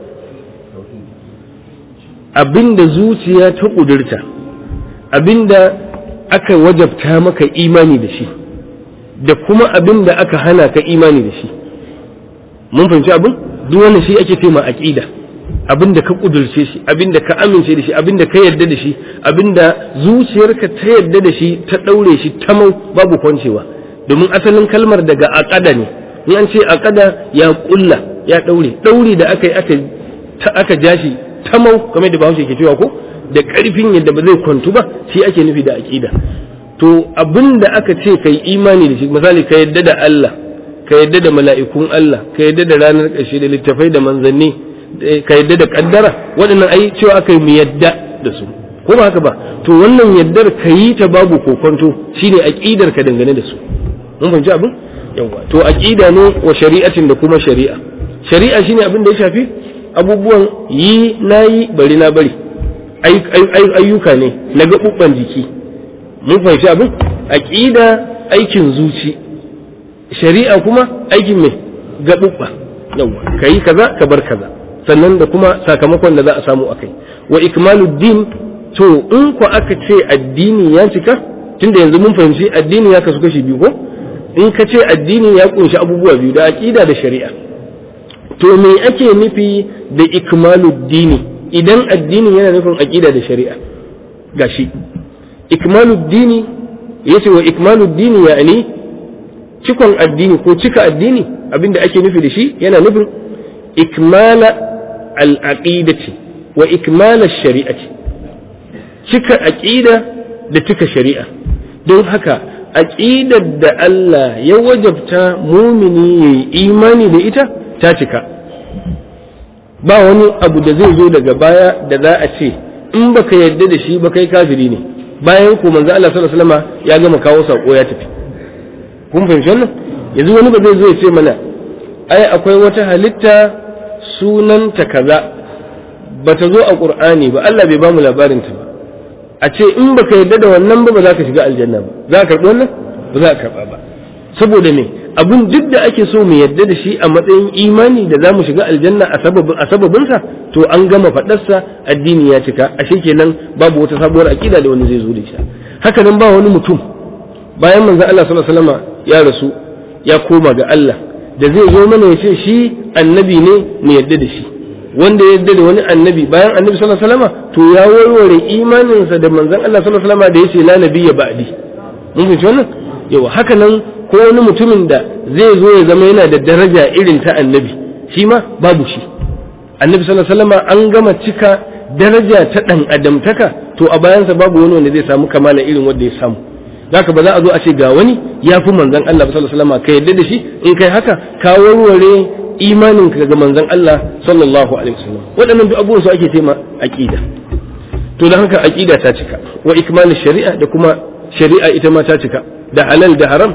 S1: abinda zuciya ta kudurta abinda aka wajabta maka imani da shi da kuma abin da aka hana ka imani da shi mun fahimci abin duk wannan shi ake tema aqida abin da ka kudurce shi abin da ka amince da shi abin da ka yarda da shi abin da zuciyarka ta yarda da shi ta daure shi ta mau babu kwancewa domin asalin kalmar daga aqada ne in an ce aqada ya kulla ya daure daure da aka yi aka aka ja shi ta mau kamar da Bahaushe ke cewa ko da karfin yadda ba zai kwantu ba shi ake nufi da aqida to abin da aka ce kai imani da shi misali ka yadda da Allah ka yadda da mala'ikun Allah ka yadda da ranar ƙarshe da littafai da manzanni ka yadda da kaddara waɗannan ai cewa aka yi mu yadda da su ko ba haka ba to wannan yaddar ka yi ta babu kokonto shine aqidar ka dangane da su mun fahimci abin yawa to aqida ne wa shari'atin da kuma shari'a shari'a shine abin da ya shafi abubuwan yi nayi bari na bari ayyuka ne na gaɓuɓɓan jiki mun fahimci abin aqida aikin zuci shari'a kuma aikin mai gaɓuɓɓa yawa kayi kaza ka bar kaza sannan da kuma sakamakon da za a samu akai wa ikmaluddin to in ku aka ce addini ya cika tunda yanzu mun fahimci addini ya kasu kashi biyu ko in ka ce addini ya kunshi abubuwa biyu da aqida da shari'a to me ake nufi da ikmaluddini idan addini yana nufin aqida da shari'a gashi ikmaluddini yace wa ikmaluddini ya'ani cikon addini ko cika addini abinda ake nufi da shi yana nufin ikmala al-aqidati wa ikmala shari'ati cika aqida da cika shari'a don haka aqidar da Allah ya wajabta mumini yayi imani da ita ta cika ba wani abu da zai zo daga baya da za a ce in baka yarda da shi ba kai kafiri ne bayan ko manzo Allah sallallahu alaihi wasallam ya gama kawo sako ya tafi kun fahimci wannan yanzu wani ba zai zo ya ce mana ai akwai wata halitta sunanta kaza bata zo a qur'ani ba Allah bai ba mu labarin ta ba a ce in baka yarda da wannan ba ba za ka shiga aljanna ba za ka karɓi wannan ba za ka karɓa ba saboda me abun duk da ake so mu yarda da shi a matsayin imani da za mu shiga aljanna a sababin a sababinsa to an gama faɗarsa addini ya cika ashe kenan babu wata sabuwar aƙida da wani zai zo da shi haka nan ba wani mutum bayan manzon Allah sallallahu alaihi wasallam ya rasu ya koma ga Allah da zai zo mana ya ce shi annabi ne mu yarda da shi wanda ya yarda da wani annabi bayan annabi sallallahu alaihi wasallam to ya warware imaninsa da manzon Allah sallallahu alaihi wasallam da yace la nabiyya ba'di mun fahimci wannan yawa haka nan ko wani mutumin da zai zo ya zama yana da daraja irin ta annabi shi ma babu shi annabi sallallahu alaihi wasallam an gama cika daraja ta dan adamtaka to a bayansa babu wani wanda zai samu kamala irin wanda ya samu zaka ba za a zo a ce ga wani ya fi manzon Allah sallallahu alaihi wasallam ka yadda da shi in kai haka ka warware imanin ka ga manzon Allah sallallahu alaihi wasallam waɗannan duk abubuwan su ake ce ma aqida to dan haka aqida ta cika wa ikmalu shari'a da kuma shari'a ita ma ta cika da halal da haram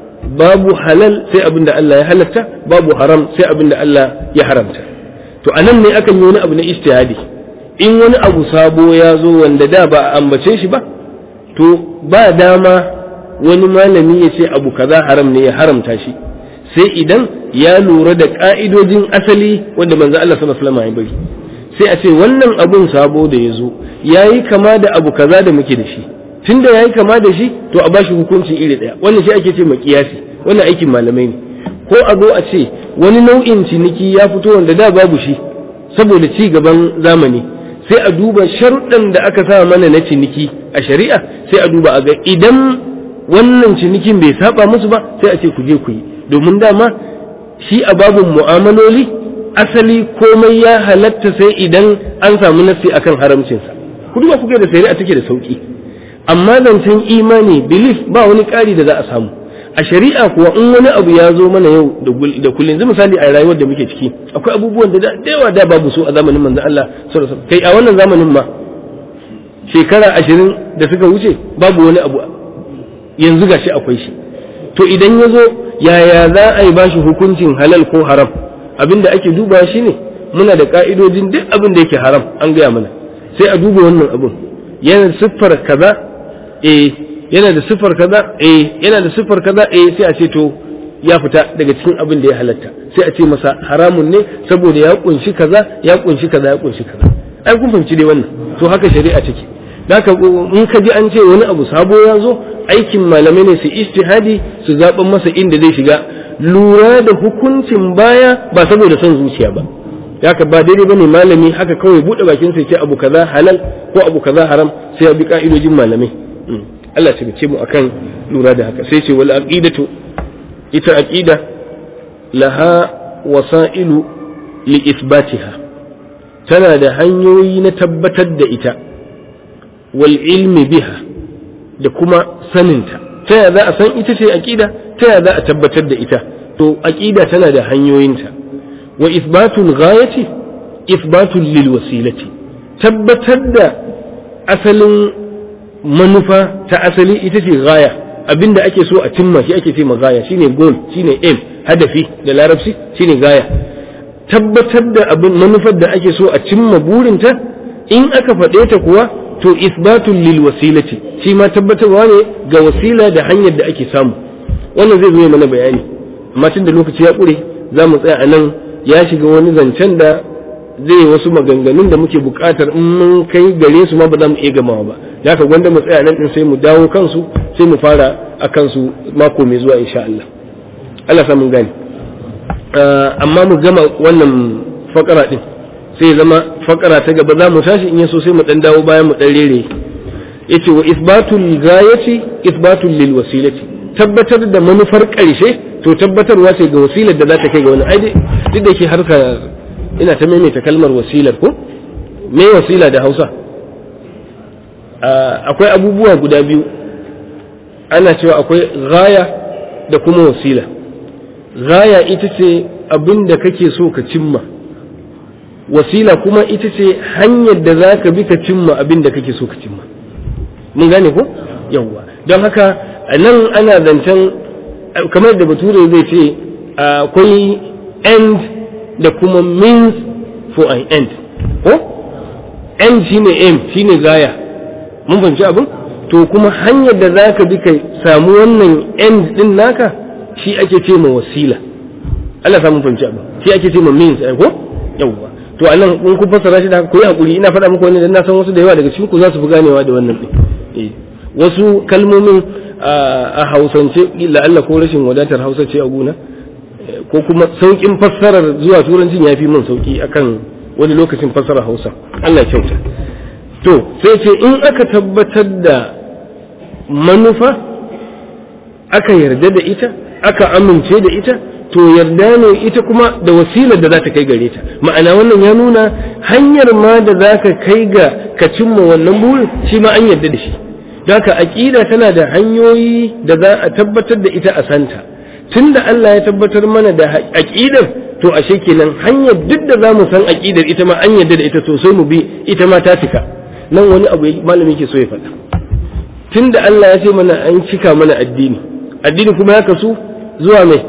S1: babu halal sai abin da Allah ya halatta babu haram sai abin da Allah ya haramta to anan ne akan yi wani abu na ijtihadi in wani abu sabo ya zo wanda da ba a ambace shi ba to ba dama wani malami ya ce abu kaza haram ne ya haramta shi sai idan ya lura da ka'idojin asali wanda manzo Allah sallallahu alaihi wasallam ya bari sai a ce wannan abun sabo da ya zo yayi kama da abu kaza da muke da shi tunda yayi kama da shi to a bashi hukunci iri daya wannan shi ake ce makiyasi wannan aikin malamai ne ko a zo a ce wani nau'in ciniki ya fito wanda da babu shi saboda ci gaban zamani sai a duba sharuɗan da aka sa mana na ciniki a shari'a sai a duba a ga idan wannan cinikin bai saba musu ba sai a ce ku je ku yi domin dama shi a babin mu'amaloli asali komai ya halatta sai idan an samu nassi akan haramcinsa ku duba kuke da shari'a take da sauki amma zancen imani belief ba wani ƙari da za a samu a shari'a kuwa in wani abu ya zo mana yau da kullum yanzu misali a rayuwar da muke ciki akwai abubuwan da da yawa da babu su a zamanin manzon Allah sallallahu alaihi kai a wannan zamanin ma shekara ashirin da suka wuce babu wani abu yanzu gashi akwai shi to idan ya zo yaya za a yi bashi hukuncin halal ko haram abin da ake duba shi ne muna da ka'idojin duk abin da yake haram an gaya mana sai a duba wannan abin yana siffar kaza eh yana da siffar kaza eh yana da siffar kaza eh sai a ce to ya fita daga cikin abin da ya halatta sai a ce masa haramun ne saboda ya kunshi kaza ya kunshi kaza ya kunshi kaza ai kun fahimci dai wannan to haka shari'a take haka in ka ji an ce wani abu sabo ya zo aikin malamai ne su ijtihadi su zaɓen masa inda zai shiga lura da hukuncin baya ba saboda son zuciya ba haka ba daidai bane malami haka kawai bude bakin sai ce abu kaza halal ko abu kaza haram sai ya bi ka'idojin malamai Allah ya ce mu akan lura da haka sai ce wal aqidatu ita aqida laha wasailu li ithbatiha tana da hanyoyi na tabbatar da ita wal ilmi biha da kuma saninta ta ya za a san ita ce aqida ta ya za a tabbatar da ita to aqida tana da hanyoyinta wa ithbatul ghayati ithbatul lil wasilati tabbatar da asalin manufa ta asali ita ce gaya abinda ake so a cimma shi ake ce ma gaya shine goal shine aim hadafi da larabci shine gaya tabbatar da abin manufar da ake so a cimma burinta in aka faɗe ta kuwa to isbatun lil wasilati shi ma tabbatarwa ne ga wasila da hanyar da ake samu wannan zai zo mana bayani amma tun da lokaci ya ƙure za mu tsaya a nan ya shiga wani zancen da zai wasu maganganun da muke buƙatar in mun kai gare su ma ba za mu iya gamawa ba ya ka gwanda mu tsaya nan din sai mu dawo kansu sai mu fara a kansu mako mai zuwa insha Allah Allah sa mun gane amma mu gama wannan fakara din sai zama fakara ta gaba za mu tashi in yaso sai mu dan dawo bayan mu dan rere yace wa isbatul gayati isbatul lil wasilati tabbatar da manufar ƙarshe to tabbatarwa ce ga wasilar da za ta kai ga wani ai duk da ke harka ina ta maimaita kalmar wasilar ko me wasila da Hausa akwai abubuwa guda biyu ana cewa akwai gaya da kuma wasila gaya ita ce abin da kake so ka cimma wasila kuma ita ce hanyar da za ka bi ka cimma abin da kake so ka cimma mun gane ko yawwa don haka a nan ana zancen kamar da bature zai ce akwai end da kuma means for an end ko end shine aim shine gaya mun fahimci abin to kuma hanyar da za ka bi ka samu wannan end din naka shi ake ce ma wasila Allah samun fahimci abin shi ake ce ma means ko yawwa to anan in kun fassara shi da ku yi hakuri ina faɗa muku wani dan na san wasu da yawa daga cikin ku za su fi ganewa da wannan din eh wasu kalmomin a hausance la'alla ko rashin wadatar hausa ce a gona ko kuma saukin fassarar zuwa turancin ya fi min sauki akan wani lokacin fassarar hausa Allah ya kyauta to sai ce in aka tabbatar da manufa aka yarda da ita aka amince da ita to yarda ne ita kuma da wasilar da za ta kai gare ta ma'ana wannan ya nuna hanyar ma da za ka kai ga ka cimma wannan burin shi ma an yarda da shi haka aƙida tana da hanyoyi da za a tabbatar da ita a santa tunda Allah ya tabbatar mana da aƙidar to ashe kenan hanyar duk da za mu san aƙidar ita ma an yarda da ita sosai mu bi ita ma ta cika nan wani abu malami ke so ya faɗa tunda Allah ya ce mana an cika mana addini addini kuma ya kasu zuwa mai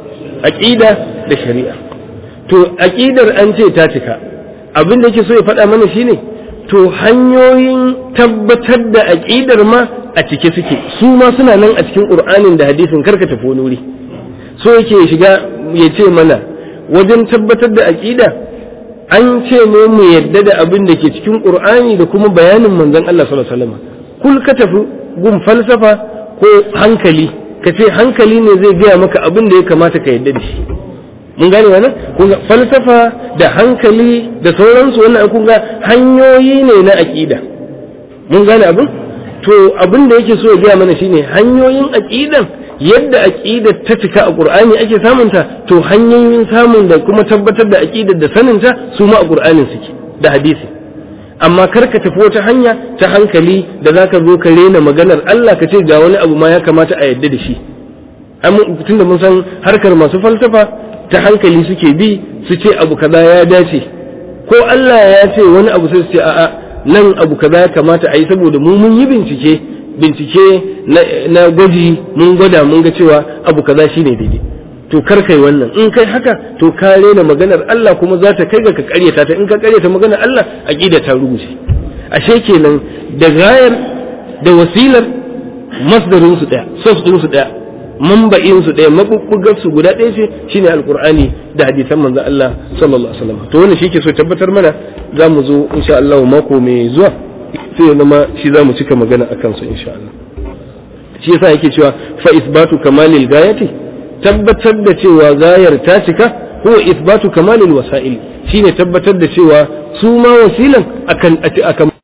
S1: aƙida da shari'a to aƙidar an ce ta cika abin da yake so ya faɗa mana shine to hanyoyin tabbatar da aƙidar ma a cike suke su ma suna nan a cikin ƙur'anin da hadisin karka tafi wani wuri so yake shiga ya ce mana wajen tabbatar da aƙida an ce ne mu yadda da abin da ke cikin ƙur'ani da kuma bayanin manzon Allah sallallahu alaihi wasallam kul ka tafi gun falsafa ko hankali ka ce hankali ne zai gaya maka abin da ya kamata ka yadda da shi mun gane wannan kun ga falsafa da hankali da sauransu wannan kun ga hanyoyi ne na aqida mun gane abin to abin da yake so ya gaya mana shine hanyoyin aqidan yadda aqida ta cika a qur'ani ake samun ta to hanyoyin samun da kuma tabbatar da aqidar da sanin ta su ma a qur'anin suke da hadisi amma kar ka tafi wata hanya ta hankali da zaka zo ka rena maganar Allah ka ce ga wani abu ma ya kamata a yadda da shi tunda mun san harkar masu falsafa ta hankali suke bi su ce abu kaza ya dace ko Allah ya ce wani abu sai su ce a'a nan abu kaza ya kamata a yi saboda mu mun yi bincike bincike na gwaji mun gwada mun ga cewa abu kaza shine daidai to kar kai wannan in kai haka to ka rena maganar Allah kuma za ta kai ga ka karyata ta in ka karyata maganar Allah aqida ta rubuce ashe kenan da gayar da wasilar masdarin su daya source din su daya mamba'in su ɗaya mabubbugar su guda ɗaya ce shine alqur'ani da hadisan manzon Allah sallallahu alaihi wasallam to wannan shi ke so tabbatar mana za mu zo insha Allah mako mai zuwa sai ya zama shi za mu cika magana akan su insha Allah shi yasa yake cewa fa isbatu kamalil gayati tabbatar da cewa gayar ta cika huwa isbatu kamalil wasa'il shine tabbatar da cewa su ma wasilan akan akan